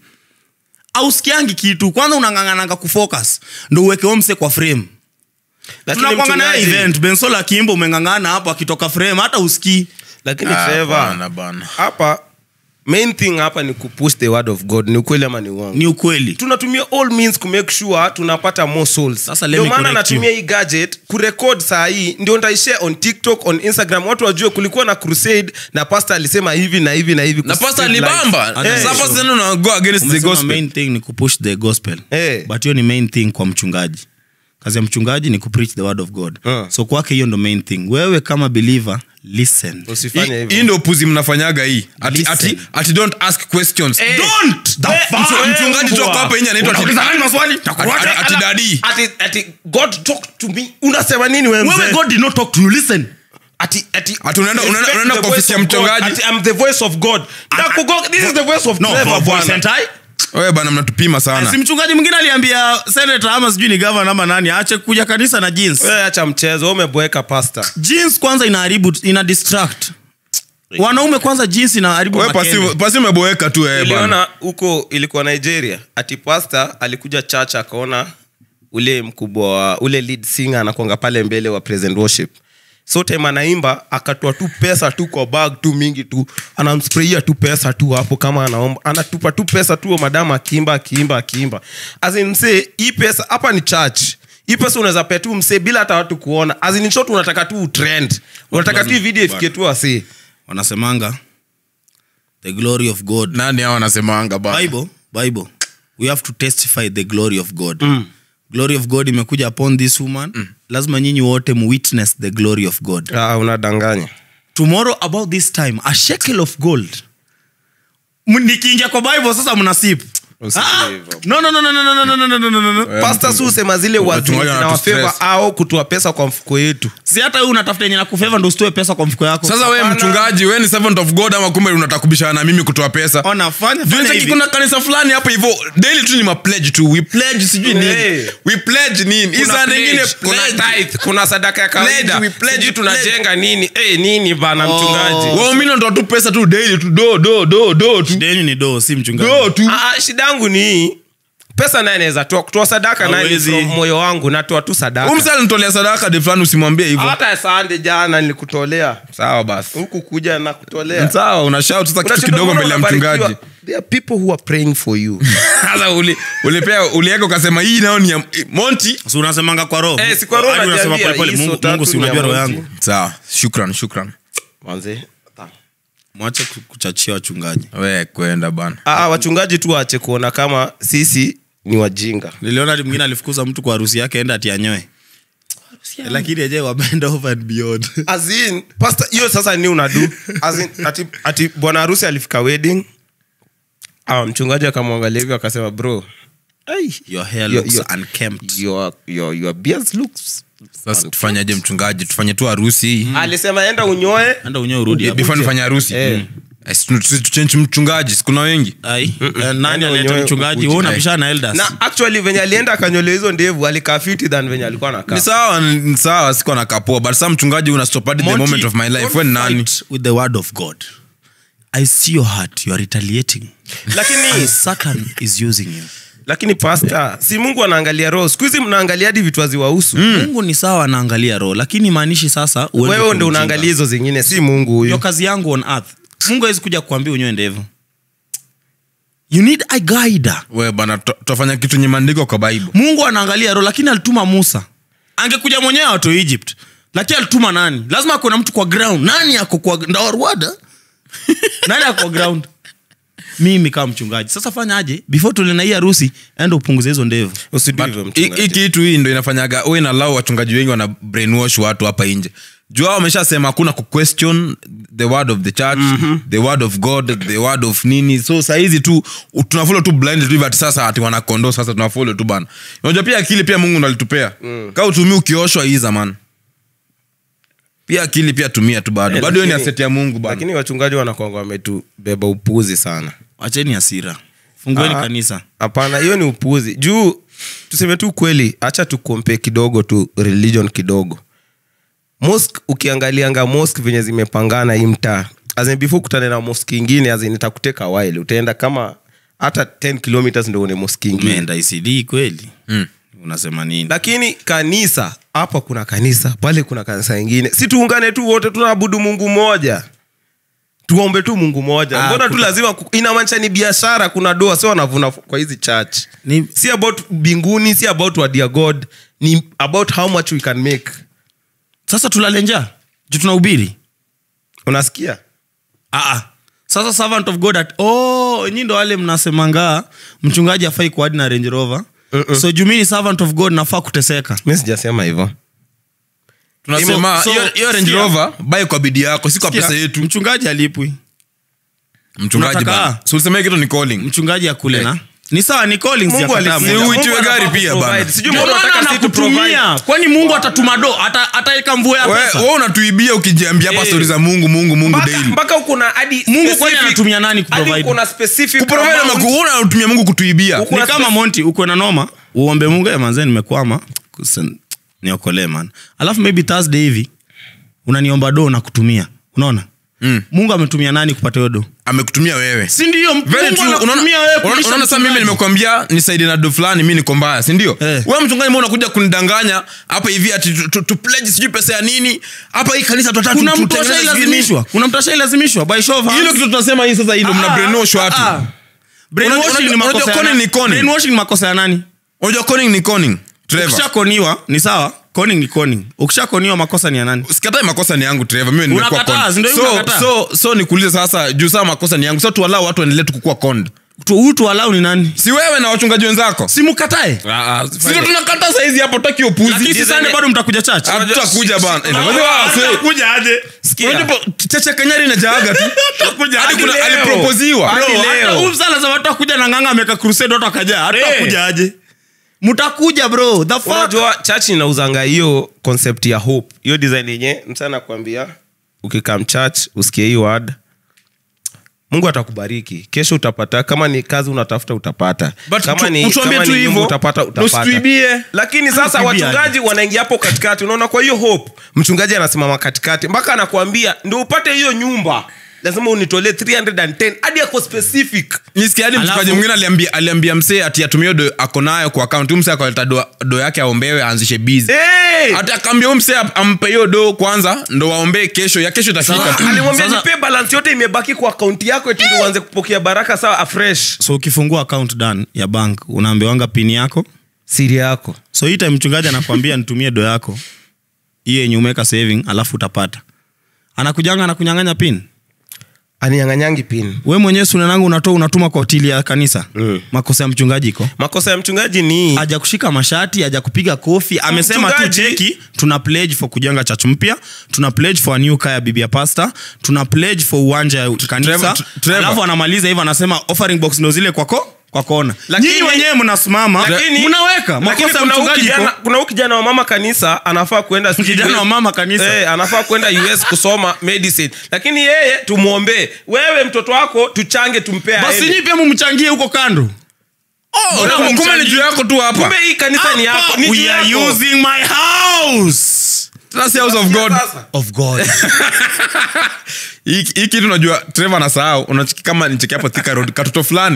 ausikiangi kitu kwanza unang'ang'ananga kufocus ndo uweke omse kwa frame Lakini tunakwanga naye mchungaji- event bensola akimba umeng'ang'ana hapo akitoka frame hata usikii lakini Ah, Trevor, bana, bana. hapa main thing hapa ni kupush the word of god ni ukweli ama ni uongo ni ukweli tunatumia all means kumake sure tunapata more souls Sasa let ndio me maana correct natumia hii gadget kurekod saa hii ndio ntaishare on tiktok on instagram watu wajue kulikuwa na crusade na pastor alisema hivi na hivi na hivi na pasta kusave lives. alibamba Eh, sasa pasta tena una go against the Umesema gospel main thing ni kupush the gospel Eh. but hiyo ni main thing kwa mchungaji kazi ya mchungaji ni kupreach the word of god Uh. so kwake hiyo ndo main thing wewe kama believer listen usifanye Hii- hivyo hii ndo upuzi mnafanyaga hii ati, Listen. ati, ati don't ask questions Eh. don't the Eh, fuck? mchu- mchungaji tu ako hapa nje anaitwa ati- Unauliza nani maswali? ati- ati- ati dadi ati, ati god talk to me unasema nini wewe wewe mzee? god did not talk to you listen ati ati Ati unaenda- unaenda- Respect unaenda the kwa voice ofisi ya of God. mchungaji. Ati I'm the voice of god Na kugo- this is the voice of no Trevor, for voice bwana. and I wewe bana mnatupima si sana mchungaji mwingine aliambia senator ama sijui ni governor ama nani aache kuja kanisa na jeans Wewe acha mchezo wewe umeboeka pastor jeans kwanza inaharibu ina distract wanaume kwanza jeans inaharibu wewe makende. pasi pasi umeboeka tu wewe bana niliona huko ilikuwa nigeria ati pasta alikuja church akaona ule mkubwa wa ule lead singer anakwanga pale mbele wa present worship so time anaimba akatoa tu pesa tu kwa bag tu mingi tu anamspraia tu pesa tu hapo kama anaomba anatupa tu pesa tu madamu akiimba akiimba akiimba azin msee hii pesa hapa ni church hii pesa unaweza pea tu msee bila hata watu kuona azin short unataka tu utrend unataka tu hii video ifike tu asee wanasemanga the glory of god nani hao wanasemanga bana bible bible we have to testify the glory of god mm. glory of god imekuja upon this woman mm. lazima nyinyi wote muwitness the glory of god ah, unadanganya tomorrow about this time a shekel of gold M- nikiingia kwa bible sasa mnasip Usijue Ah, hivyo. no, no, no, no, no, no, no, no, no, no, no, no, no. pasta si usema zile Wachungaji wazinawafeva wanatustress. au kutoa pesa kwa mfuko yetu si hata wewe unatafuta yenye nakufeva ndo usitoe pesa kwa mfuko yako sasa wewe Hapana. mchungaji wewe ni servant of god ama kumbe unataka kubishana na mimi kutoa pesa Ona, fanya- Juu fanya cheki hivi. kuna kanisa fulani hapo hivyo daily tu ni mapledge tu we pledge sijui nini Hey. we pledge nini hii Kuna saa pledge, nyingine kuna pledge tithe, kuna sadaka ya kawaida Pledge, we pledge, Sijui pledge. tunajenga nini Eh, nini bana Oh. mchungaji waumini wanatoa tu pesa tu daily tu do do do do tu deni ni do si mchungaji do tu Ah, ah, shida yangu ni hii pesa naye naweza toa kutoa sadaka naye ni Hawezi. from moyo wangu natoa tu sadaka umsa alinitolea sadaka de fulani usimwambie hivyo hata sande jana nilikutolea sawa basi huku kuja na kutolea sawa una shout sasa kitu Unashindwa kidogo mbona mbele ya mchungaji unabarikiwa? There are people who are praying for you sasa uli ulipea uliweka ukasema hii nayo ni ya Monty si unasemanga kwa roho Eh, si kwa roho Hadi unasema najiambia, pole pole, hii Mungu- so mungu si tatu ni ya unajua roho Monty. yangu sawa shukran shukran Manze, ta. mwache ku- kuchachia wachungaji we kwenda bana Ah, wachungaji tu waache kuona kama sisi ni wajinga niliona hadi mwingine alifukuza mtu kwa harusi yake enda atianyoe lakini aje wabend over and beyond As in, pastor, hiyo sasa ni unadu As in, ati, ati bwana harusi alifika wedding ah, mchungaji akamwangalia hivyo akasema bro ai, Your hair your- looks your- unkempt. your, your, your beard looks sasa tufanyaje mchungaji tufanye tu harusi hii alisema enda unyoe enda unyoe urudi hapo. before nifanye harusi Eh. Eh, si tu- si tuchange mchungaji sikuna wengi Ai, eh, nani Enda anaita unyoe mchungaji ukuje. wewe unapishana na elders na actually venye alienda akanyolewa hizo ndevu alikaa fiti than venye alikuwa anakaa ni sawa ni sawa sikuwa nakapoa but saa mchungaji unastopati the Monty, moment of my life don't we ni nani fight with the word of god i see your heart you are retaliating lakini and satan is using you lakini pasta si mungu anaangalia roho siku hizi mnaangalia hadi vitu haziwahusu mungu ni sawa anaangalia roho lakini maanishi sasa uende wewe kwa ndo ujinga. unaangalia hizo zingine si mungu huyu Ndio kazi yangu on earth mungu awezi kuja kuambia unyoe ndevu you need a guide we bana tu- tutafanya kitu nye maandiko kwa bible mungu anaangalia roho lakini alituma musa angekuja mwenyewe watu egypt lakini alituma nani lazima kuna mtu kwa ground nani ako kwa ndawarwada nani ako kwa ground mimi kama mchungaji sasa fanyaje before tulina hii harusi enda upunguze hizo ndevu usidui hivyo Hii- hii mchungaji. kitu hii ndo inafanyaga we nalau wachungaji wengi wana brainwash watu hapa nje juu hao wameshasema hakuna kuquestion the word of the church the word of god the word of nini so sahizi tu u- tunafolo tu blind tu hivi ati sasa ati wanakondo sasa tunafolo tu bana unajua pia akili pia mungu ndo alitupea mm. kaa utumii ukioshwa hii zamani pia akili pia tumia tu bado Eh, bado hiyo ni lakini- aseti ya mungu bana lakini wachungaji wanakwanga wametubeba upuzi sana wacheni hasira fungueni Ah. kanisa hapana hiyo ni upuzi juu tuseme tu kweli hacha tukompe kidogo tu religion kidogo mosque ukiangalianga mosque venye zimepangana hii mtaa azin before kutane na mosque ingine azin itakuteka while utaenda kama hata 10 kilometers ndo une mosque ingine umeenda icd kweli Mm. unasema nini lakini kanisa hapa kuna kanisa pale kuna kanisa ingine si tuungane tu wote tunaabudu mungu moja tuombe tu mungu moja Ah, mbona tu kuta- lazima ku- inamaanisha ni biashara kuna doa sio wanavuna kwa hizi church Ni- si about binguni si about what dear god ni about how much we can make sasa tulale njaa juu tunahubiri unasikia Ah, ah. sasa servant of god at oh, nyi ndo wale mnasemanga mchungaji afai kuadi na range rover Mm-mm. so juu mi ni servant of god nafaa kuteseka mi sijasema hivyo tunasema So- hiyo hiyo range sikia. rover bai kwa bidii yako si kwa Sikia, pesa yetu mchungaji alipwi mchungaji Unataka- bana so ulisema kitu ni calling mchungaji akule na ni sawa ni Collins Mungu ya kataa alisikia. Mungu. Mungu uitiwe Mungu gari anafaa pia kuprovide. bana. Sijui Ndio mbona maana unataka sisi tuprovide. anakutumia kwani mungu atatuma do ata- ataweka mvua ya We- pesa wewe unatuibia ukijiambia hapa Eh. stori za mungu mungu mungu Mpaka- daily mpaka uko na hadi Mungu kwani specific- anatumia nani hadi kuprovide? uko na specific kuprovide amount. ama kuona unatumia mungu kutuibia Uko- ni kama monti ukwe na noma uombe mungu "Eh, manze nimekwama Kusen- niokolee man alafu maybe thursday hivi unaniomba do na kutumia unaona Mm. mungu ametumia nani kupata hiyo do amekutumia wewe si ndio Very Mungu true. Unaona- anakutumia wewe unaona- kulisha unaona sasa mimi mchungaji. nimekwambia nisaidie na do fulani mi niko mbaya sindio Eh. wewe mchungaji mbona unakuja kunidanganya hapa hivi ati tu- tu- tu pledge sijui pesa ya nini hapa hii kanisa tunataka kuna tu- mtu tutengeneze sijui nini. ashailazimishwa kuna mtu ashailazimishwa by show of hands. hilo kitu tunasema hii sasa hii ndo mna Ah, brainwash ah, watu ah. Brainwashing Unajua- ni unajua makosa ya conning nani? ni conning. Brainwashing ni makosa ya nani unajua conning ni conning Trevor. ukishakoniwa ni sawa conning ni conning ukishakoniwa makosa ni ya nani sikatai makosa ni yangu Trevor. mimi nimekuwa Unakataa, conned. si ndio hivyo so, unakataa? so, so nikuulize sasa juu saa makosa ni yangu so tuwalau watu waendelee tu kukua conned. Tu- huyu tuwalau ni nani si wewe na wachungaji wenzako simukatae sio tunakata saizi hapo taki upuzi lakini si Sunday bado mtakuja church tutakuja bana Eh, unajua, see, Mtakuja aje unajua po- chacha kenyari inajaaga tu Hadi kuna- aliproposiwa Hadi Bro, leo. hata huyu msala za watu wakuja na nganga ameka crusade watu wakajaa hatakuja aje mtakuja bro the fuck unajua church inauzanga hiyo concept ya hope hiyo design yenye msana kuambia ukikam church usikie hii word mungu atakubariki kesho utapata kama ni kazi unatafuta utapata But kama tu- ni, utuambie kama tu ni nyumba hivyo, utapata utapata usituibie. lakini sasa Usituibie wachungaji wanaingia hapo katikati unaona kwa hiyo hope mchungaji anasimama katikati mpaka anakuambia ndio upate hiyo nyumba lazima unitolee 310 hadi ako specific nisikia hadi Alafu- mchungaji mwingine aliambia, aliambia msee ati atumie do ako nayo kwa akaunti msee akaleta do, do yake aombewe aanzishe bizi hey! hata akaambia huyu msee ampe hiyo do kwanza ndo waombee kesho ya kesho itafika tu alimwambia Sasa- nipe balance yote imebaki kwa akaunti yako eti ndio uanze kupokea baraka sawa afresh so ukifungua account dan ya bank unaambiwanga pini yako siri yako so hii time mchungaji anakwambia nitumie do yako hiyo yenye umeweka saving alafu utapata anakujanga anakunyang'anya pin anianganyangi pin we mwenyewe sunanangu unatoa unatuma kwa hoteli ya kanisa makosa ya mchungaji iko makosa ya mchungaji ni haja kushika mashati haja kupiga kofi amesema tu Mchungaji- cheki tuna pledge for kujenga church mpya tuna pledge for a new car ya bibia pasta tuna pledge for uwanja ya kanisa Trevor- Trevor. alafu anamaliza hivyo anasema offering box ndo zile kwako kwa kona Lakini- nyinyi wenyewe mnasimama Lakini- mnaweka lakini makosa ya kuna huyu mchungaji kijana- iko kuna huyu kijana wa mama kanisa anafaa kwenda sijui Kijana US wa mama kanisa. eh, anafaa kwenda us kusoma medicine lakini yeye tumwombee wewe mtoto wako tuchange tumpee basi aende. nyinyi pia mumchangie huko kando Mbona Kumbe mumchangie? ni juu yako tu hapa kumbe hii kanisa ni yako ni juu we are yako. using my house That's the house of god Sasa. of god hii hii kitu unajua trevor anasahau unachiki kama nicheki hapo thika road katoto fulani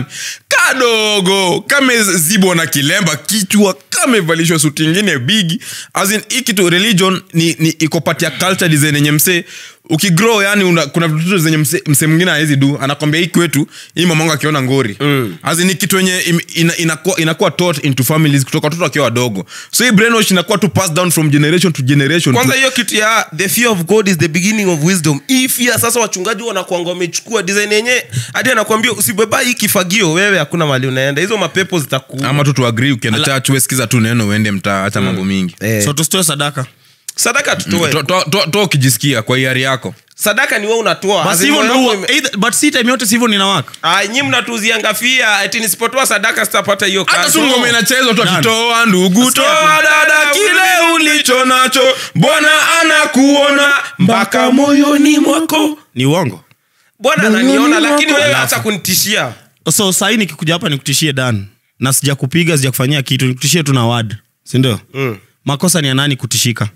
kadogo kamezibwa na kilemba kichwa kamevalishwa suti ingine bigi as in hii kitu religion ni, ni iko part ya culture design yenye msee ukigrow yani una, kuna vitu zenye msee mse mwingine awezi du anakwambia hii kwetu hii mamangu akiona ngori mm. as in ni kitu yenye im- ina, inakuwa, inakuwa taught into families kutoka watoto wakiwa wadogo so hii brainwash inakuwa tu passed down from generation to generation kwanza to, hiyo kitu ya the fear of god is the beginning of wisdom hii fear sasa wachungaji wanakwanga wamechukua design yenye hadi anakwambia usibeba hii kifagio wewe hakuna mali unaenda hizo mapepo zitaku ama tu tuagri ukienda church wesikiza tu neno uende mtaa hacha mambo mingi eh. so tusitoe sadaka sadaka tutoe To- to- to- to ukijisikia kwa hiari yako sadaka ni wewe unatoa basi Azima hivyo ndo yako huwa- ime- either- but si time yote sivyo ninawaka Ah, nyi mnatuzianga fia eti nisipotoa sadaka sitapata hiyo hata kazi. tu ngoma inachezwa tu Nani? akitoa ndugu Nasikia toa tu. dada kile ulicho nacho bwana anakuona mpaka moyoni mwako ni uongo bwana ananiona lakini wewe Alafu. hata kunitishia so sahii nikikuja hapa nikutishie dan na sijakupiga sijakufanyia kitu nikutishie tu na wad sindio mm. makosa ni ya nani kutishika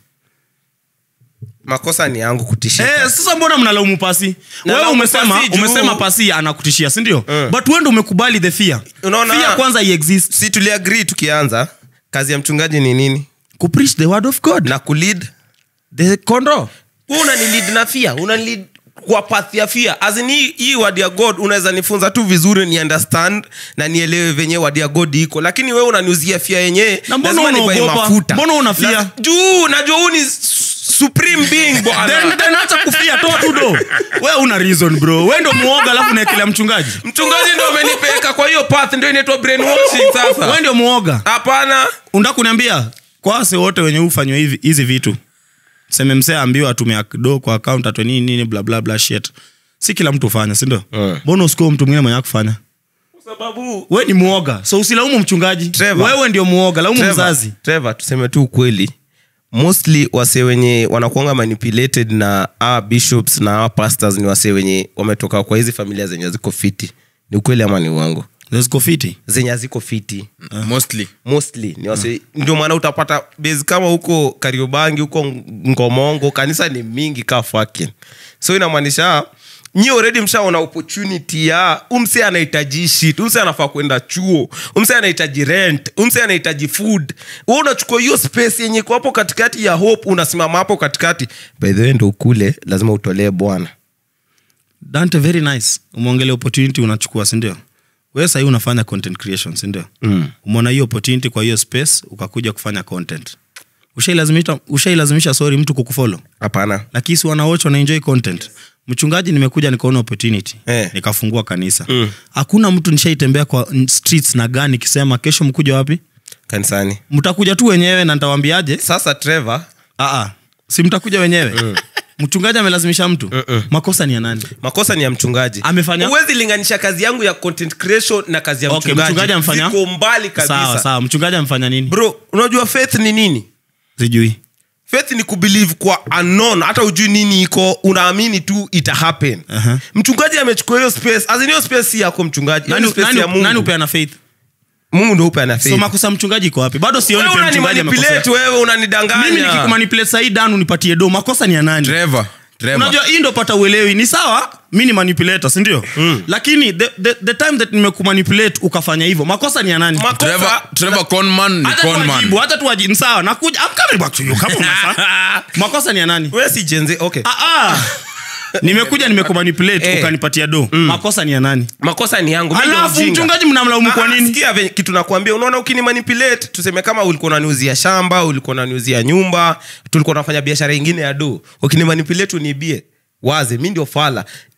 makosa ni yangu kutishia Eh, sasa mbona mnalaumu pasi Na wewe laumu umesema Pasi juu- umesema pasi anakutishia sindio Mm. but wendo umekubali the fear Unaona? fear kwanza iexist si tuliagrii tukianza kazi ya mchungaji ni nini kupreach the word of god na kulid the kondo Wewe unanilid na fia unanilid kwa path ya fia azin hii, hii word ya god unaweza nifunza tu vizuri ni understand na nielewe venye word ya god iko lakini wewe unaniuzia fia yenyewe Na mbona lazima nibuy unaogopa? mafuta. Mbona una fear? La- juu najua huu ni su- supreme being then, bwana then acha kufia toa tu do we una reason bro we ndo muoga alafu unaekelea mchungaji mchungaji ndo amenipeleka kwa hiyo path ndio inaitwa brainwashing we sasa ndio muoga hapana unda kuniambia kwase wote wenye ufanywa hivi hizi vitu seme msee ambiwa atumia do kwa account atwe nini nini bla bla bla shit si kila mtu ufanya sindio mbona usikue mtu mwingine mwenye akufanya kwa sababu we ni muoga so usilaumu mchungaji Trevor. wewe ndio muoga laumu Trevor, mzazi Trevor, tuseme tu ukweli mostly wase wenye wanakuanga manipulated na our bishops na our pastors ni wase wenye wametoka kwa hizi familia zenye ziko fiti ni ukweli ama ni uongo ziko fiti zenye haziko fiti mostly mostly ni wase ndio maana utapata base kama huko kariobangi huko ngomongo kanisa ni mingi ka fucking so inamaanisha nyi already mshaona opportunity ya umse anahitaji shit umse anafaa kwenda chuo umse anahitaji rent umse anahitaji food we unachukua hiyo space yenye iko hapo katikati ya hope unasimama hapo katikati by the way ndo ukule lazima utolee bwana dante very nice umeongelea opportunity unachukua sindio we sahii unafanya content creation sindio mm. umeona hiyo opportunity kwa hiyo space ukakuja kufanya content ushailazimisha ushailazimisha sorry mtu kukufolo hapana lakini si wanawoch wanaenjoy content mchungaji nimekuja nikaona opportunity Eh. nikafungua kanisa hakuna mtu nishaitembea kwa n- streets na gani nikisema kesho mkuja wapi kanisani mtakuja tu wenyewe na ntawambiaje sasa trevor Aa, si mtakuja wenyewe mchungaji amelazimisha mtu makosa ni ya nani makosa ni ya mchungaji Amefanya? huwezi linganisha kazi yangu ya content creation na kazi ya Okay, mchungaji, mchungaji amefanya? Ziko mbali kabisa sawa sawa mchungaji amefanya nini bro unajua faith ni nini sijui faith ni kubelieve kwa unknown hata ujui nini iko unaamini tu ita happen Aha. mchungaji amechukua hiyo space as in hiyo space si yako mchungaji hiyo ni nani, space ya nani, mungu nani upeana faith mungu ndo upe ana so faith makosa ya mchungaji iko wapi bado sioni wewe pe mchungaji unanimanipulate amekosea wewe mimi unanidanganya nikikumanipulate sahii dan unipatie do makosa ni ya nani trevor trevor unajua hii ndo pata uelewi ni sawa mi ni manipulator sindio mm. lakini the, the, the time that nimekumanipulate ukafanya hivyo makosa ni ya nani Makosa- trevor trevor conman ni hata conman tuwajibu hata tuwajibu sawa nakuja I'm coming back to you kama unafaa makosa ni ya nani wewe si jenze okay ah, ah. nimekuja nimekumanipulate Eh. ukanipatia do makosa ni ya nani makosa ni yangu mimi ndio alafu mjinga. mchungaji mnamlaumu kwa Ah, nini sikia venye- kitu nakwambia unaona ukinimanipulate tuseme kama ulikuwa unaniuzia shamba ulikuwa unaniuzia nyumba tulikuwa nafanya biashara ingine ya do ukinimanipulate unibie waze mi ndio fala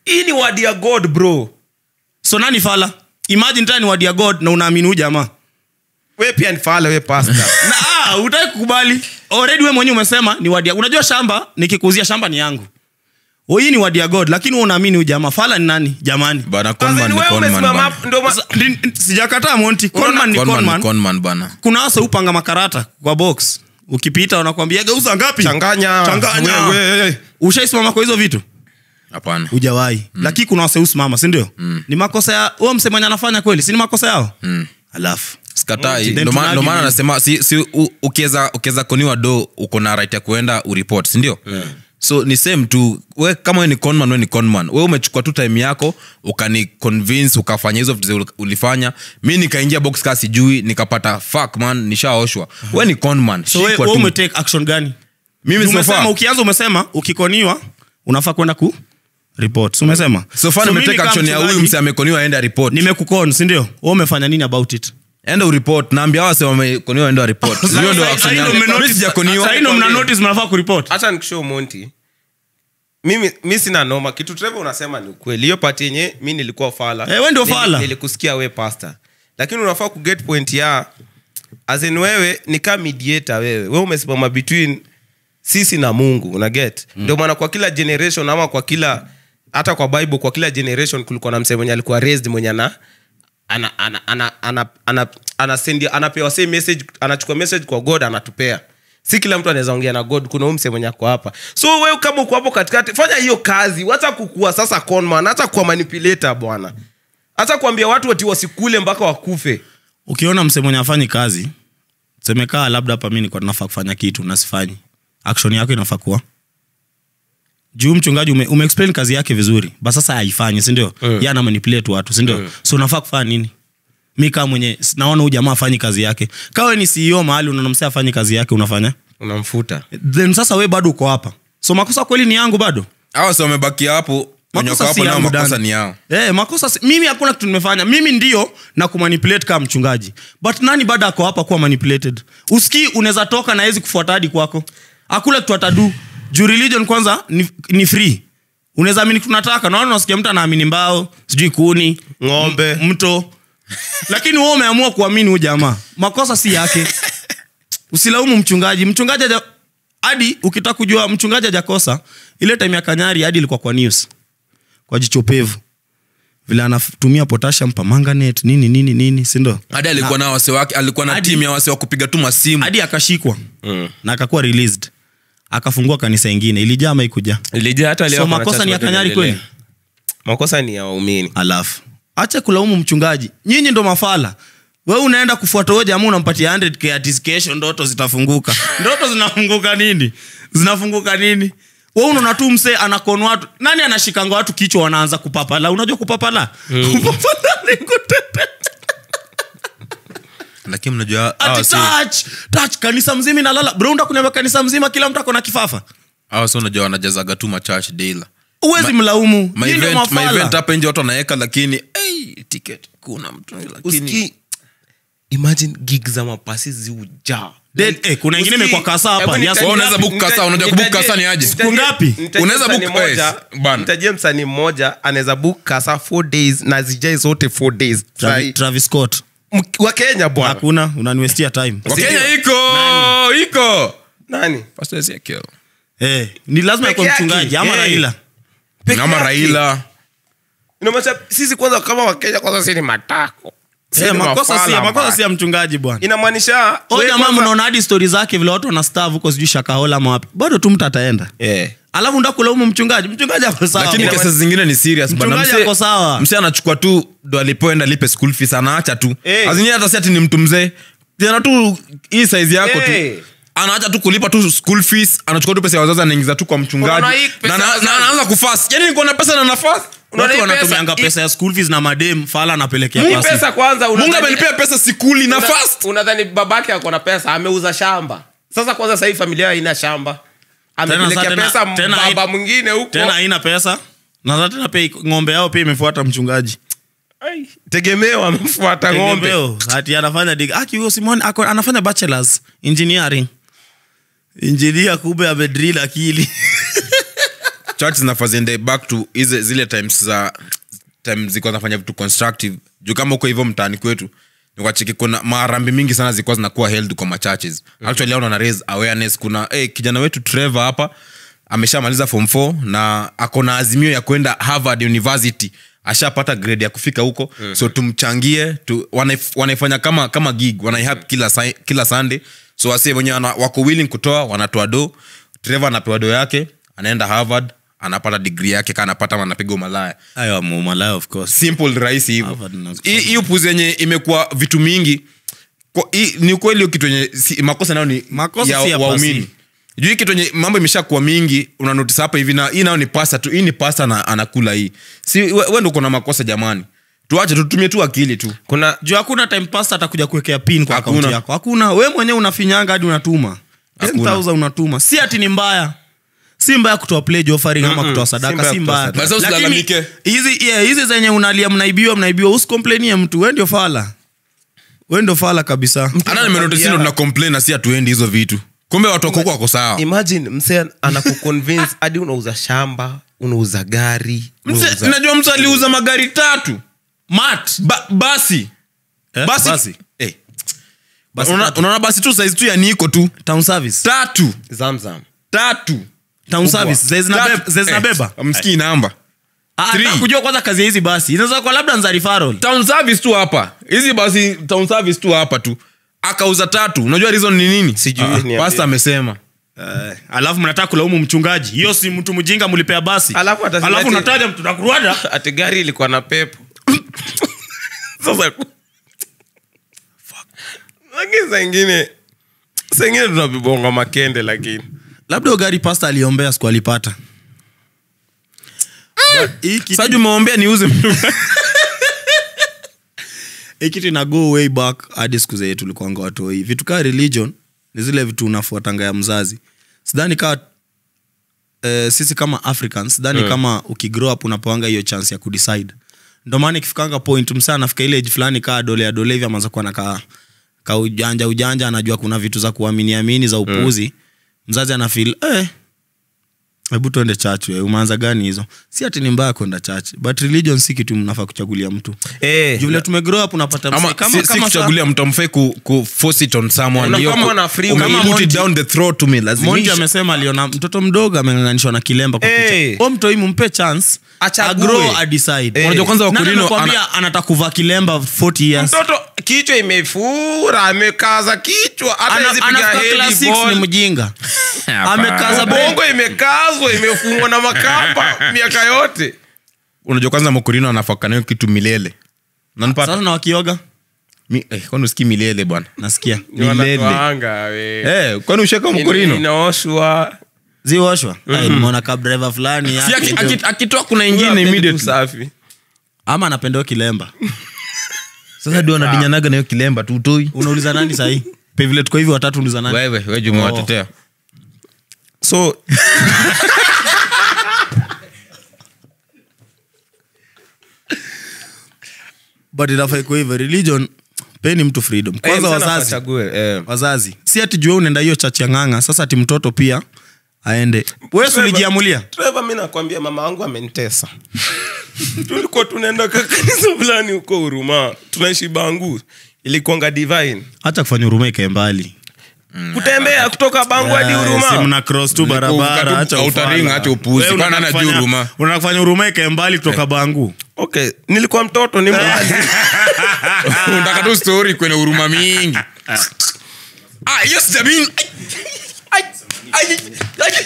hii ni word ya god bro so nani fala imagine tena ni word ya god na unaamini huyu jamaa we pia ni fala we pasta na ah, utaki kukubali already we mwenyewe umesema ni word ya unajua shamba nikikuuzia shamba ni yangu Oh, hii ni word ya god lakini wewe unaamini huyu jamaa fala ni nani jamani bana As conman in, ni wewe conman umesimama bana hapo, ndio ma- Sasa, ndi- ndi- sijakataa monti conman ni conman ni conman conman bana kuna wasa upanga makarata kwa box ukipita wanakwambia geuza ngapi changanya Changanya. We- we- ushaisimama kwa hizo vitu hapana ujawahi mm. lakini kuna waseusimama sindio mm. ni makosa ya huo msemanya anafanya kweli si ni makosa yao mm. alafu skatai Then ndo maana- ndo tunargue maana nini? anasema si, si, u- ukiweza ukiweza koniwa do uko na right ya kuenda uripot sindio yeah. so ni same tu we kama we ni conman we ni conman we umechukua tu time yako ukani convince ukafanya hizo vitu zi ulifanya mi nikaingia box kaa sijui nikapata fuck man nishaoshwa we ni conman so we, Shikwa we tu. umetake action gani mimi so umesema far ukianza umesema ukikoniwa unafaa kwenda ku report Si umesema so far mimi nimetake kama action ya huyu mchungaji, mse amekoniwa aende report nimekukon sindio we umefanya nini about it enda uripot naambia wase wamekoniwa enda report hiyo ndo Sasa- action sasa yangu. ndo mmenotice- Mimi sijakoniwa. sasa ndo mna notice mnafaa kuripot hata nikishow monti mimi mi sina noma kitu treve unasema ni ukweli hiyo pati yenye mi nilikuwa fala Eh, we ndio Nili- fala. nilikusikia we pasta lakini unafaa kuget point ya azin wewe ni kaa mediator wewe we umesimama between sisi na mungu una get mm. ndio maana kwa kila generation ama kwa kila hata kwa bible kwa kila generation kulikuwa na msee mwenye alikuwa raised mwenye ana ana ana ana ana ana anasendi anapewa same message anachukua message kwa god anatupea si kila mtu anaweza ongea na god kuna umse mwenye ako hapa so wewe kama uko hapo katikati fanya hiyo kazi wacha kukua sasa conman hata kuwa manipulator bwana hata kuambia watu ati wasikule mpaka wakufe ukiona mse mwenye afanyi kazi semekaa labda hapa mi niko nafaa kufanya kitu nasifanyi action yako inafaa kuwa juu mchungaji ume, ume explain kazi yake vizuri ba sasa haifanyi sindio mm. ye ana manipulate watu sindio mm. so unafaa kufanya nini mi kaa mwenye s- naona huyu jamaa afanyi kazi yake kawe ni ceo mahali unanamsea afanyi kazi yake unafanya unamfuta then sasa we bado uko hapa so makosa kweli ni yangu bado hawa si wamebakia hapo wenye wako Makosa hapo si nao yangu, makosa Dan. ni yao Eh, makosa si, mimi hakuna kitu nimefanya mimi ndio na kumanipulate kama mchungaji but nani bado ako hapa kuwa manipulated usikii unaweza toka na hezi kufuata hadi kwako akule kitu atadu juu religion kwanza ni, ni free unaweza amini tunataka naona unasikia mtu anaamini mbao sijui kuni Ng'ombe. m- mto lakini wewe umeamua kuamini huyu jamaa makosa si yake usilaumu mchungaji mchungaji haja- hadi ukitaka kujua mchungaji hajakosa ile time ya kanyari hadi ilikuwa kwa news kwa jichopevu vile anatumia potassium pamanganet nini nini nini sindo hadi alikuwa na wase wake alikuwa na Hadi- timu ya wase wa kupiga tu masimu hadi akashikwa mm. na akakuwa released akafungua kanisa ingine ilijaa ama ikuja ilijaa hata leo so kuna makosa church ni ya bado kanyari inaendelea. kweli makosa ni ya waumini alafu acha kulaumu mchungaji nyinyi ndo mafala we unaenda kufuata huyo jamaa unampatia 100k ati kesho ndoto zitafunguka ndoto zinafunguka nini zinafunguka nini we unaona tu msee anakon watu nani anashikanga watu kichwa wanaanza kupapala unajua kupapala kupapala ni kutete lakini mnajua hawa ati si- touch touch kanisa mzima inalala bro unataka kuniambia kanisa mzima kila mtu ako na kifafa hawa si unajua wanajazaga tu machurch daila uwezi mlaumu my Nyinyi ndio event, my mafala. event hapa nje watu wanaweka lakini hey, ticket kuna mtu lakini Usikii- imagine gig za mapasi ziujaa Dead, eh, kuna ingine imekuwa kasa hapa. Yes, Wewe unaweza book kasa, unajua kubook kasa ni aje? Siku ngapi? Unaweza book- eh, bana. mtajie msanii mmoja anaweza book kasa four days na zijai zote four days Travis, Travis Scott M- wa kenya bwana hakuna unaniwestia time wakenya iko iko nani Pastor Ezekiel. eh, ni lazima Peke yakwe yake. mchungaji ama Eh. raila Peke ama yake. raila Inamaanisha sisi kwanza kama wakenya kwanza si ni matako Si eh, ni makosa mafala, si makosa bwana. si ya mchungaji bwana inamaanisha o wewe jamaa kwanza- mnaona hadi stori zake vile watu wanastav huko sijui shakahola ama wapi bado tu mtu ataenda Eh. alafu nda kulaumu mchungaji mchungaji ako sawa lakini bwana. kesi zingine ni serious bana. Mchungaji Mse- ako sawa. mse anachukua tu ndo alipoenda lipe school fees anaacha tu Eh. azingine hata si ati ni mtu mzee tena tu hii size yako Eh. tu anaacha tu kulipa tu school fees anachukua tu pesa ya wazazi anaingiza tu kwa mchungaji Unaona hii pesa na, na, ya wazazi? na anaanza kufast yani niko na pesa na nafasi Unaona watu hii wanatumianga pesa- pesa ya school fees na madem fala anapelekea Hii pasi. pesa kwanza mungu unadhani- amenipea pesa sikuli na una- fast unadhani babake ako na pesa ameuza shamba sasa kwanza sahii familia haina shamba Tena amepelekea sa- tena- pesa tena baba haina- mwingine huko tena haina pesa na za tena pia iko- ng'ombe yao pia imefuata mchungaji Ai, tegemeo amefuata ng'ombe Tegemeo, ati anafanya dig aki huyo simon ako anafanya bachelors engineering engineer kumbe amedrill akili church zinafaa ziende back to hizi zile times za time zilikuwa zinafanya vitu constructive juu kama uko hivyo mtaani kwetu nikacheki kuna marambi mingi sana zilikuwa zinakuwa held kwa machurches actually hao wana raise awareness kuna hey, kijana wetu Trevor hapa ameshamaliza form 4 na ako na azimio ya kwenda Harvard University ashapata grade ya kufika huko mm-hmm. so tumchangie tu, wanaif, wanaifanya kama kama gig wanaihap kila, sa- kila sunday so wasi wenyewe wana- wako willing kutoa wanatoa do Trevor anapewa do yake anaenda harvard anapata digri yake kaa anapata ama anapiga umalaya ayo malaya of course simple rahisi hivyo Harvard na- Hii- hii upuzi yenye imekuwa vitu mingi Kwa- hii- ni ukweli hiyo kitu yenye si, makosa nayo ni Makosa ya si ya waumini pasi. juu hii kitu yenye mambo imeshakuwa mingi unanotis hapa hivi na hii nayo ni pasta tu hii ni pasta na anakula hii si we, we ndo uko na makosa jamani tuache tutumie tu akili tu kuna juu hakuna time pasta atakuja kuwekea pin kwa Hakuna. akaunti yako hakuna we mwenyewe unafinyanga hadi unatuma Hakuna. 10000 unatuma si ati ni mbaya si mbaya kutoa pledge offering ama kutoa si sadaka mbaya si kutoa mbaya sadaka. Basi usilalamike. Lakini hizi yeah, hizi zenye unalia mnaibiwa mnaibiwa usikomplainie mtu we ndio fala we ndio fala kabisa hata nimenotis ndo tuna complain na si hatuendi hizo vitu kumbe watu wako huko wako sawa imagine msee anakuconvince hadi unauza shamba unauza gari Mse- unauza- najua mtu aliuza magari tatu mat ba, basi Eh, basi, basi. Eh. Basi Unaona- tatu. unaona basi tu saizi tu ya niko tu town service tatu zamzam tatu town service zezi Tatu. zinabeba Eh, msikii namba Three. kujua kwanza kazi ya hizi basi inaweza kuwa labda nza referral town service tu hapa hizi basi town service tu hapa tu akauza tatu unajua reason ni nini Sijui, Ah, niambie. pasta amesema Eh, alafu mnataka kulaumu mchungaji hiyo si mtu mjinga mlipea basi Alafu atasema alafu ati- unataja mtu nakuruada ati gari ilikuwa na pepo sasa lakini saingine saingine tunavibonga makende lakini labda hiyo gari pasta aliombea siku alipata But hii kitu- saju umeombea niuze hii kitu ina go way back hadi siku zenye tulikuanga watoi vitu kaa religion ni zile vitu unafuatanga ya mzazi sidhani kaa eh, sisi kama africans sidhani kama ukigrow up unapewanga hiyo chance ya kudecide ndo maana ikifikanga point msaa anafika ile age fulani kaa dole ya dole hivi amaza kuwa na ka, ka ujanja ujanja anajua kuna vitu za kuamini amini za upuzi mzazi anafil eh, hebu tuende church we umeanza gani hizo si ati ni mbaya kwenda church but religion si kitu mnafaa kuchagulia mtu Eh, juu vile tumegrow up unapata ama msee, kama, si, si kama kuchagulia mtu amfai ku, ku force it on someone Una- Hiyo kama ku- wana free ume- will. put it Monty- down the throat to me Monty lazimisha amesema aliona mtoto mdogo ameng'ang'anishwa na kilemba kwa Eh. picha. Huyo mtoi mumpe chance Achague. agrow adecide Eh. Unajua kwanza Nani wakulino amekwambia anataka kuvaa kilemba 40 years mtoto kichwa imefura amekaza kichwa hata Ana- hawezi piga anafika head class six ball. ni mjinga amekaza brain. bongo imekazwa imefungwa na makamba miaka yote unajua kwanza mokorino anafakanayo kitu milele nanipata sasa na wakioga Mi- eh, kwani usikii milele bwana nasikia Ni Milele. wanatoanga, we. eh, kwani usheka Ina- mokorino inaoshwa ziwoshwa nimeona kabdriver fulani si yake aki- ndio- aki- akitoa kuna Huyo ingine hapendi immediately usafi ama anapendao kilemba sasa ndio anadinyanaga nayo kilemba tu utoi unauliza nani sahii pevile tuko hivi watatu uliza nani wewe we jumewatetea so but inafaa iko hivyo religion peni mtu freedom kwanza eh, msana wazazi achague, eh. wazazi si ati jua unaenda hiyo chachi ya ng'anga sasa ati mtoto pia aende wesi ulijiamulia Trevor, mi nakwambia mama wangu amenitesa tulikuwa tunaenda ka kanisa fulani huko huruma tunaishi bangu ilikuanga divine hacha kufanya huruma ikae mbali kutembea kutoka bangu hadi Si huruma mna cross tu barabara acha Hautaringa, ufala. acha upuzi. Wewe Kwani unataka anajua kufanya- huruma? unataka kufanya huruma ikae mbali kutoka bangu okay nilikuwa mtoto ni mbali unataka tu story kwenye huruma mingi Ah, hiyo sijamini. Ai, ai, ai, ai.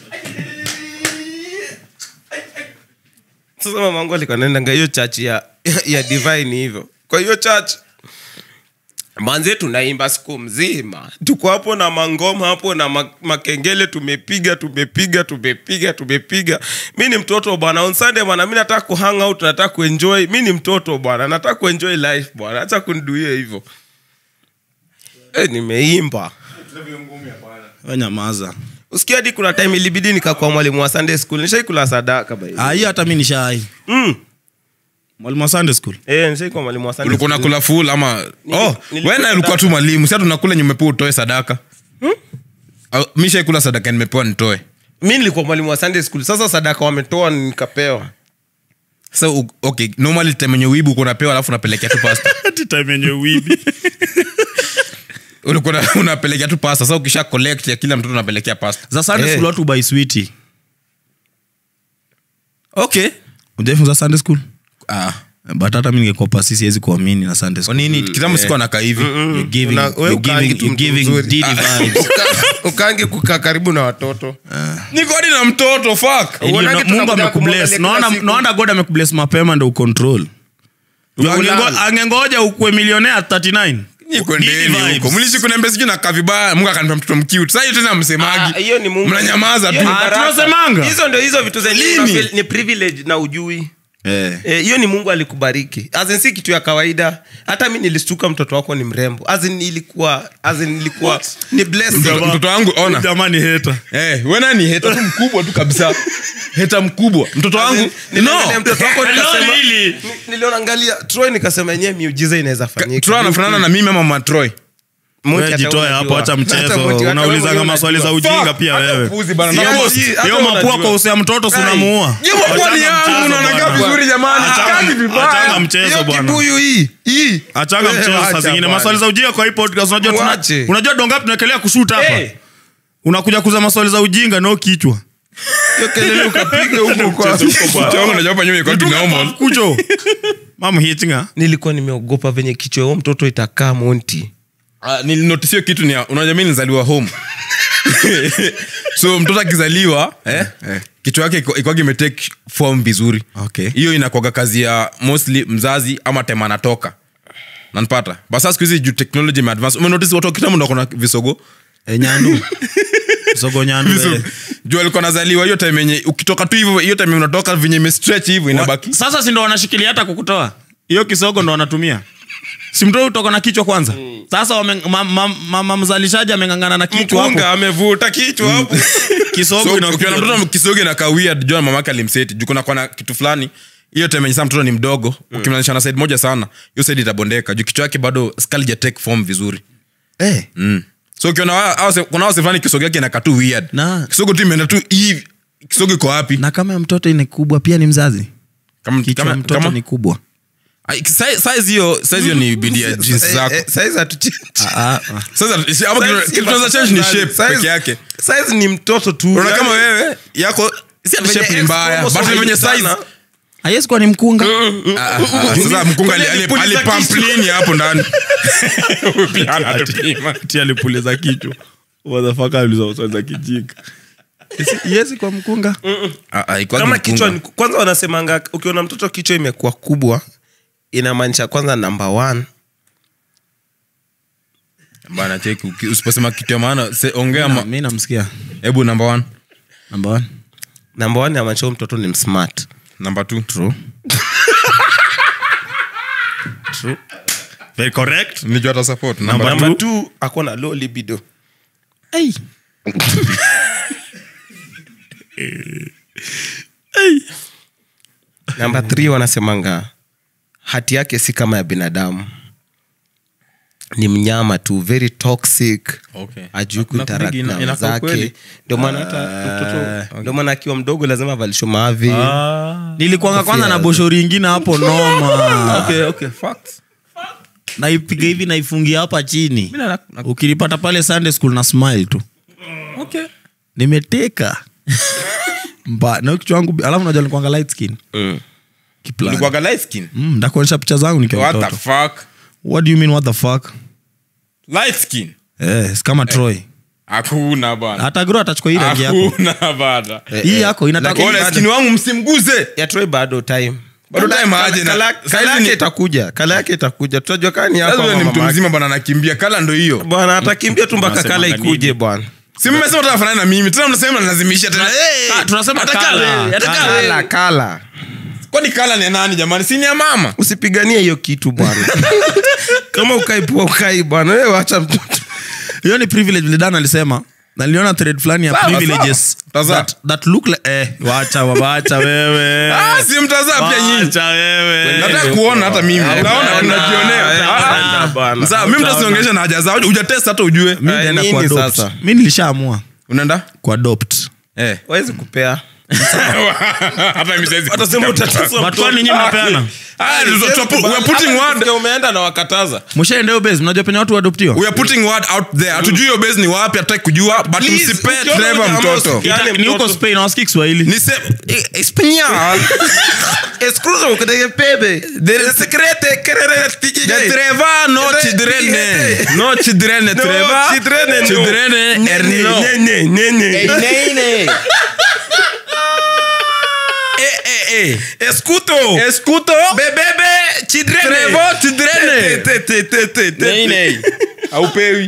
sasa mama wangu alikuwa naendanga hiyo church ya, ya divine hivyo kwa hiyo church manze tunaimba siku mzima tuko hapo na mangoma hapo na ma- makengele tumepiga tumepiga tumepiga tumepiga mi ni mtoto bwana on sunday bwana mi nataka kuhang out nataka kuenjoy mi ni mtoto bwana nataka kuenjoy life bwana hacha kuniduia hivyo e, nimeimba We nyamaza usikia hadi kuna time ilibidi nikakuwa mwalimu wa sunday school nishaikula sadaka by Ah, hiyo hata mi nishai mm. mwalimu wa sunday school Eh, nishaikuwa mwalimu wa Sunday ulikuwa school. nakula full ama oh, nilikuwa wena ulikuwa tu mwalimu sia tunakula nyumepewa utoe sadaka hmm? mi shaikula sadaka nimepewa nitoe mi nilikuwa mwalimu wa sunday school sasa sadaka wametoa nikapewa sasa u- okay normally time yenye wibu kunapewa alafu unapelekea tu pasta Ati time yenye wibi ulikuwa una- unapelekea tu pasta sasa ukisha collect ya kila mtoto unapelekea pasta za sunday Eh. school watu buy sweetie okay ujafunza sunday school ah but hata mi ningekuwa pasi siwezi kuamini na sunday kwa school nini kitambo sikuwa nakaa hivi You're giving, Una- we you're ukaangi giving, tu you're mtu giving mzuri. Diddy vibes. ukange kukaa karibu na watoto niko hadi na mtoto fuck Ndio, Uonage na- tunakuja mungu amekubless kumwangalia kila naona siku. naona god amekubless mapema ndo ucontrol Ulala. angengoja ukue milionea 39 niko Diddy ndeni huko vibes. mlishi kunembe sijui nakaa vibaya mungu akanipa mtoto mkiut sasa hiyo tena Ah, msemaji hiyo ni Mungu. mnanyamaza Hiyo tu ni Ah, baraka. tunasemanga. hizo ndio hizo vitu zenye Lini? unafeel ni privilege na ujui eh. Eh, hiyo ni mungu alikubariki As in, si kitu ya kawaida hata mi nilistuka mtoto wako ni mrembo As in, ilikuwa as in, ilikuwa ni blessing. Mtoto- mtoto wangu ona jamani heta Eh, wena ni heta tu mkubwa tu kabisa heta mkubwa mtoto As in, wangu niliangalia mtoto wako nikasema- Lili. ni- nilionangalia troy nikasema yenyewe miujiza inaweza fanyika Troy anafanana na mimi ama matroy Moti Wewe hata jitoe unajua. hapo acha Hata mchezo Moti, hata wewe unaulizanga mwenyewe maswali za unajua. ujinga Fuck, pia hata wewe upuzi bana. Hiyo- Na- hiyo- hata hiyo unajua. mapua kwa usia mtoto sunamuua Hiyo mapua ni yangu, unaonaga vizuri jamani, sikangi vibaya. achanga mchezo Hiyo bwana kibuyu hii hii achanga Eh, mchezo saa acha zingine bwana. maswali za ujinga kwa hii podcast unajua tuna- Mwache. unajua dongapi tunaekelea kushuta hapa Eh, unakuja kuza maswali za ujinga no kichwa hiyo kelele ukapiga huko kwa Kichwa yangu najua hapa nyuma ilikuwa kinormal. kucho mam hitinga nilikuwa nimeogopa venye kichwa huo mtoto itakaa monti Ah, nilinotisio kitu ni unajua mi nizaliwa home so mtoto akizaliwa eh, kichwa yake iko- ikwagi imetake form vizuri Okay. hiyo inakwaga kazi ya mostly mzazi ama tema anatoka nanpata basa siku hizi juu technology imeadvance umenotice watu wa kitambo ndo kona visogo e, nyandu sogo nyandu Visogo. eh. juu alikuwa nazaliwa hiyo time yenye ukitoka tu hivyo hiyo time unatoka venye imestretch hivyo inabaki sasa si ndo wanashikilia hata kukutoa hiyo kisogo ndo wanatumia si mtoto utoka na kichwa kwanza sasa wame, ma, ma, ma, ma, mzalishaji amengangana na kichwa hapo mkunga amevuta kichwa hapo kisogo so, inakuja ukiona tu. mtoto kisogo inakaa weird jua mamake alimseti juu kuna kwana kitu fulani hiyo time yenye saa mtoto ni mdogo ukimlanisha na side moja sana hiyo side itabondeka juu kichwa yake bado skull ja take form vizuri Eh. mm. so ukiona wa- hao se- kuna wase fulani kisogo yake inakaa tu weird Na- kisogo tu imeenda tu hivi kisogo iko wapi na kama ya mtoto ni kubwa pia ni mzazi kama, kichwa kama, ya mtoto kama, ni kubwa Ai, size size hiyo size hiyo ni bidi ya jeans zako saizi hatuchi Ah, ah. sasa si- ama kitu- kitu tunaweza change ni shape peke yake saizi ni mtoto tu unaona Yaani, kama wewe yako si ati venye shape ni X mbaya chromosome but venye haijui size sana. haiwezi kuwa ni mkunga Ah, ah, sasa mkunga ali- ali- Alipuliza alipamplini hapo ndani Pia anatupima. ti alipuliza kichwa wadhafaka aliza maswali za kijika iwezi kwa mkunga Ah, ah, ikuwa kama mkunga. kichwa ni- kwanza wanasemanga ukiona mtoto kichwa imekuwa kubwa inamaanisha kwanza namba one Bana, cheki, uki- usiposema kitu ya maana se- ongea ma- mi namsikia hebu number one namba one namba one inamaanisha huyo mtoto ni msmart number two very correct Nilijua ata support. Number Number namba two. two ako na low libido hey. namba three wanasemanga hati yake si kama ya binadamu ni mnyama tu very toxic Okay. ajui Na- kuinteract ina- na inakaa wenzake kweli. ndio maana hata mtoto ndio maana akiwa mdogo lazima avalishwe mavi nilikuanga kwanza na boshori ingine hapo noma Okay, okay, facts. naipiga hivi naifungia hapa chini Mimi na- na- ukinipata pale sunday school na smile tu Okay. nimeteka mba na kichwa wangu alafu najua nilikuwanga light skin Kiplani. Ulikuwaga light skin? mm, ndakuonyesha picha zangu nikiwa What the mtoto fuck? what do you mean what the fuck Light skin? eh, si kama troy hakuna bana hata gro atachukua hii rangi yako hakuna bana hii yako inataka Ole, skin wangu msimguze ya Troy bado time Bado Kala- time kala- aje na- kala- saizi kala ni- yake itakuja kala yake itakuja tutajua kaa ni yako lazima ama ni mtu mamake. mzima bana anakimbia kala ndo hiyo bwana atakimbia tu mpaka kala Unasemanga ikuje bwana si mmesema tanafanana na mimi tena mnasema nalazimisha tena Ah, tunasema Hata kala. wewe, hata Kala. wewe. kala kala kwani kala ni ya nani jamani si ni ya mama usipiganie hiyo kitu bwana kama ukaipua ukai bwana wewe wacha mtoto hiyo ni privilege vile dan alisema na niliona thread fulani ya Sawa, privileges sawa. Tazama. that, that look like, eh, wacha wacha wewe Ah, si mtazaa pia nyinyi wacha wewe nataka kuona hata mimi naona tunajionea Bwana, bwana. sasa mimi mtasiongesha na haja zao hujatest hata ujue mi Aya, nitaenda nini kuadopt. sasa? mi nilishaamua unaenda kuadopt Eh. wawezi kupea Hata mimi siwezi watasema utatesa But kwani nyinyi mnapeana? Ah, tuta- tuta- pu- we are putting word umeenda na wakataza mshaendeo base mnajua penye watu waadoptiwa we are putting word out there hatujui hiyo base ni wapi hatutaki kujua but Please, msipe ukiona Trevor jamaa mtoto usikia- Ita- yani ni huko mtoto. spain awasikii kiswahili ni se eh, español escruzo kudege pebe de secrete kerere tiki de Trevor no Ede- chidrene Ede- no chidrene No, Trevor chidrene no. chidrene erno Nene, nene. eh eh eh escuto escuto bebebe chidrene Trevor chidrene Te- te- te- te- te- nei nei aupewi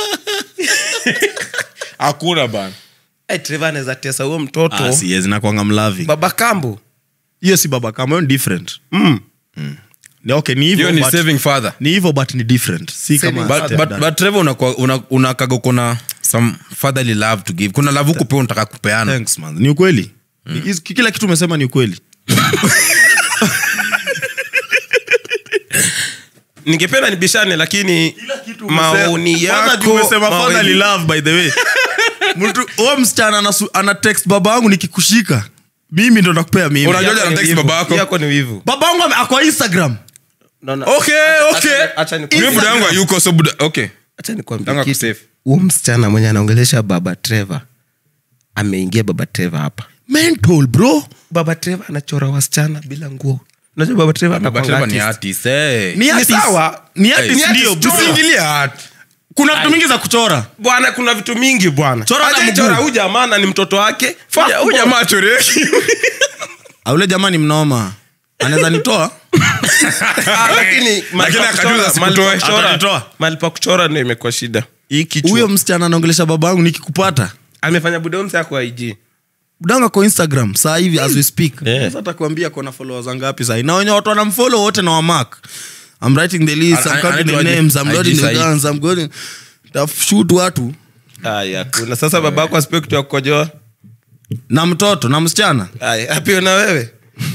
hakuna bana Eh, Trevor anaweza tesa huo mtoto Ah, si, yes, nakwanga mlavi baba kambo hiyo si baba kama hiyo ni different mm. Ni okay ni hivyo hiyo ni but- saving father ni hivyo but ni different si Saving kama but, step but, dad. but Trevor unakwa- una- unakaga kuna some fatherly love to give kuna love huku pia unataka kupeana Thanks, man. ni ukweli Ni- kila kitu umesema ni ukweli ningependa nibishane lakini maoni Kwanza juu yako umesema maoni- fatherly love by the way mtu huo msichana anasu- ana text baba yangu nikikushika mimi ndo nakupea mimi Unajua Yako ana ni text wivu. baba yako? Yako ni wivu baba yangu ame- ako instagram No, no. okay Acha- okay acha- acha nikwambie- Mimi buda yangu hayuko so buda okay acha nikwambie Tanga kitu. kusafe. huo msichana mwenye anaongelesha baba trevor ameingia baba trevor hapa mental bro baba trevor anachora wasichana bila nguo unajua baba trevor Baba anakuanga Trevor ni artist. artist eh ni artist. sawa. ni Hey, artist ni ndio artist, bro. tusiingilie art kuna vitu mingi za kuchora bwana kuna vitu mingi bwana Chora na Acha mguu. chora huyu jamaa na ni mtoto wake Fuck huyu boy. jamaa choreki Ah, ule jamaa ni mnoma anaweza nitoa Ah, lakini mahali pa akajuza kuchora- mahali pa sikutoe. kuchora- Atanitoa. mahali pa kuchora ndio imekuwa shida hii kichwa huyo msichana anaongelesha baba yangu nikikupata amefanya budomsi ako ig budanga kwa instagram saa hivi as we speak Yeah. sasa atakwambia kona followers ngapi sahi na wenye watu wanamfollow wote na wamark i'm writing the list An- i'm an- counting the anaitwaje? names i'm IG loading the sahi. guns i'm going shoot watu aya kuna sasa babako asipe kitu ya kukojoa na mtoto na msichana aya apio na wewe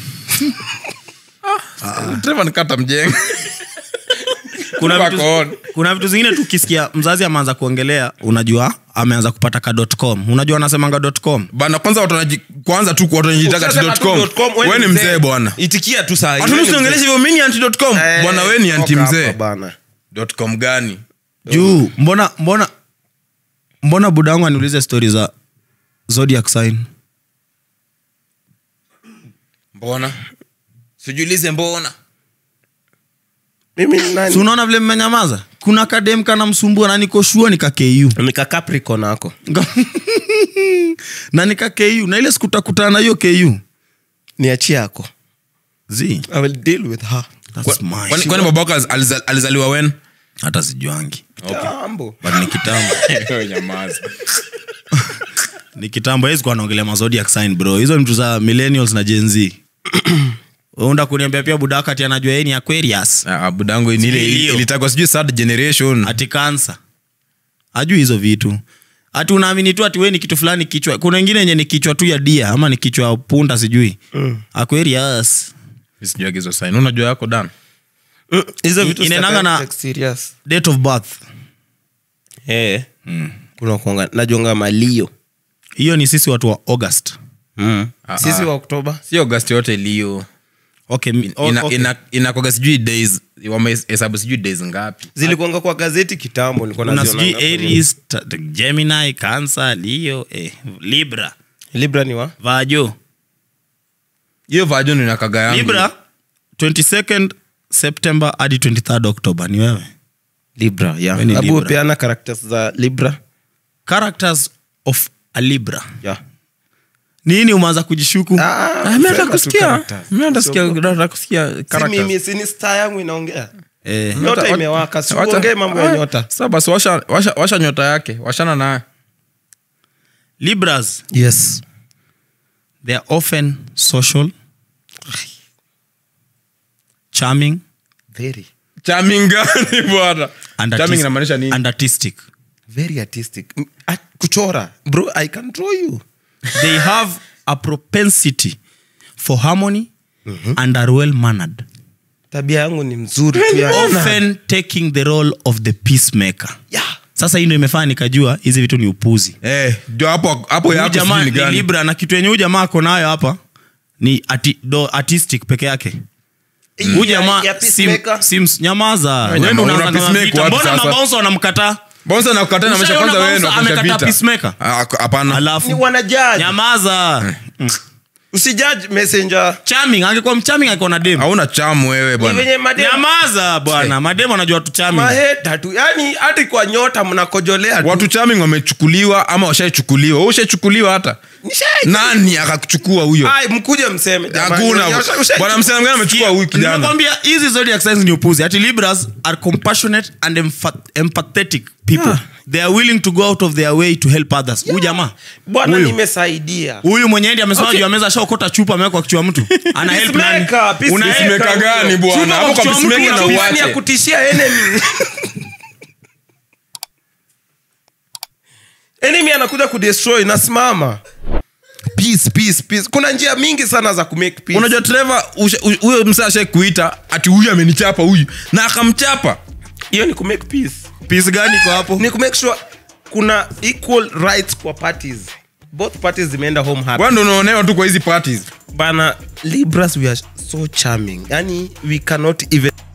Trevor nikata mjenga kuna Wako vitu, on. kuna vitu zingine tukisikia mzazi ameanza kuongelea unajua ameanza kupata ka .com unajua anasemanga .com bana kwanza watu wanaji- kwanza tu watu wanajitaka Ukisema ati tu .com. dot com, wewe wewe ni mzee bwana itikia tu saa hii. Hatu Wewe ni msiongeleshe mzee. hivyo mimi ni anti .com Eh, bwana wewe ni anti toka hapa mzee bana. .com gani juu mbona mbona mbona buda wangu aniulize stori za zodiac sign mbona sijulize mbona mimi ni nani? si unaona vile mmenyamaza kuna kadem kana msumbua na niko shua nika ku nika capricorn ako na nika ku na ile sikutakutana na hiyo ku niachie yako zi i will deal with her That's my kwani shit. kwani babako aliza- alizaliwa wen hata sijuangi Jambo. but ni kitambo ni kitambo hezi kuwa naongelea mazodiac sign bro hizo ni mtu za millennials na gen z unda kuniambia pia budakati anajua yeye ni aquarius budangu ni ile Sijui hiyo. ilitakwa sijui third generation ati kansa ajui hizo vitu ati unaamini tu ati we ni kitu fulani kichwa kuna wengine yenye ni kichwa tu ya dia ama ni kichwa ya punda sijui mm. aquarius sijui hizo sign unajua yako dan Mm, hizo vitu Inaendanga sitaki na- take serious. date of birth Eh. kuna kuanga najonga malio hiyo ni sisi watu wa august sisi wa oktoba si august yote iliyo okay, mi- o- ina, okay. ina, inakoga sijui days wamehesabu sijui days ngapi zilikuanga kwa gazeti kitambo nilikuwa kuna nazionanga sijui kwenye- aries ta- ta- gemini cancer leo eh, libra libra ni wa vajo hiyo vajon inakaga yangu libra 22nd september hadi 23rd october ni wewe libra We ni yeah. abu Libra. peana characters za libra characters of a libra yeah. nini umeanza kujishuku Ah, Ah, mimi nataka sema tu kusikia characters. mimi nataka kusikia- nataka kusikia si characters. mimi sini star yangu inaongea eh, nyota Wacha- imewaka wacha- siuongee mambo ya Ah, nyota sasa basi washa, washa, washa nyota yake washana naye libras yes they are often social charming very charming gani bwana and charming artis- inamaanisha nini and artistic very artistic M- at- kuchora bro i can draw you they have a propensity for harmony and are well mannered tabia yangu ni mzuri tu ya- often taking the role of the peacemaker yeah. sasa hii ndo imefanya nikajua hizi vitu ni upuzi Eh, ndio hapo hapo Huyu yako jamaa sijui ni ni gani. libra na kitu yenye huyu jamaa ako nayo hapa ni ati, do, artistic peke yake huyu jamaa ya sim, peacemaker. sims nyamaza jamaa, Wewe ndo una unaanza kama peacemaker vita. wapi mbona sasa? mabaunsa wanamkataa Bonsa na kukataa na maisha Ushaona kwanza wewe ndo Bonsa kuanzisha amekataa vita. peacemaker? Ah, Hapana. ni alafu wanajaji nyamaza usijudge messenger charming angekuwa mcharming angekuwa na demu Hauna chamu wewe ni bwana. venye madem nyamaza bwana mademu anajua tu charming maheta tu yani hata kwa nyota mnakojolea tu. Watu charming wamechukuliwa ama washaichukuliwa. Wewe ushachukuliwa hata. Nishai- Nani akakuchukua huyo? Ai, mkuje mseme jamani. Hakuna. Usha- usha- Bwana msema gani amechukua huyu kijana? nimekwambia hizi zodiac signs ni upuzi ati libras are compassionate and empha- empathetic people they are willing to go out of their way to help others huyu jamaa bwana Huyu. nimesaidia huyu mwenye ndi amesema Okay. juu ya meza ashaokota chupa amewekwa kichwa mtu ana help nani Peacemaker, peacemaker. Una help- Peacemaker gani bwana? Chupa Hapo kwa kwa kichwa peacemaker mtu na una- Yaani ya uache. kutishia enemy enemy anakuja kudestroy nasimama peace peace peace kuna njia mingi sana za kumake peace unajua trevor usha- u- huyo msa ashai kuita ati huyu amenichapa huyu na akamchapa hiyo ni kumake peace peace gani kwa hapo ni kumake sure kuna equal rights kwa parties both parties zimeenda home happy bwana ndo unaonewa tu kwa hizi parties bana libras we are so charming yani we cannot even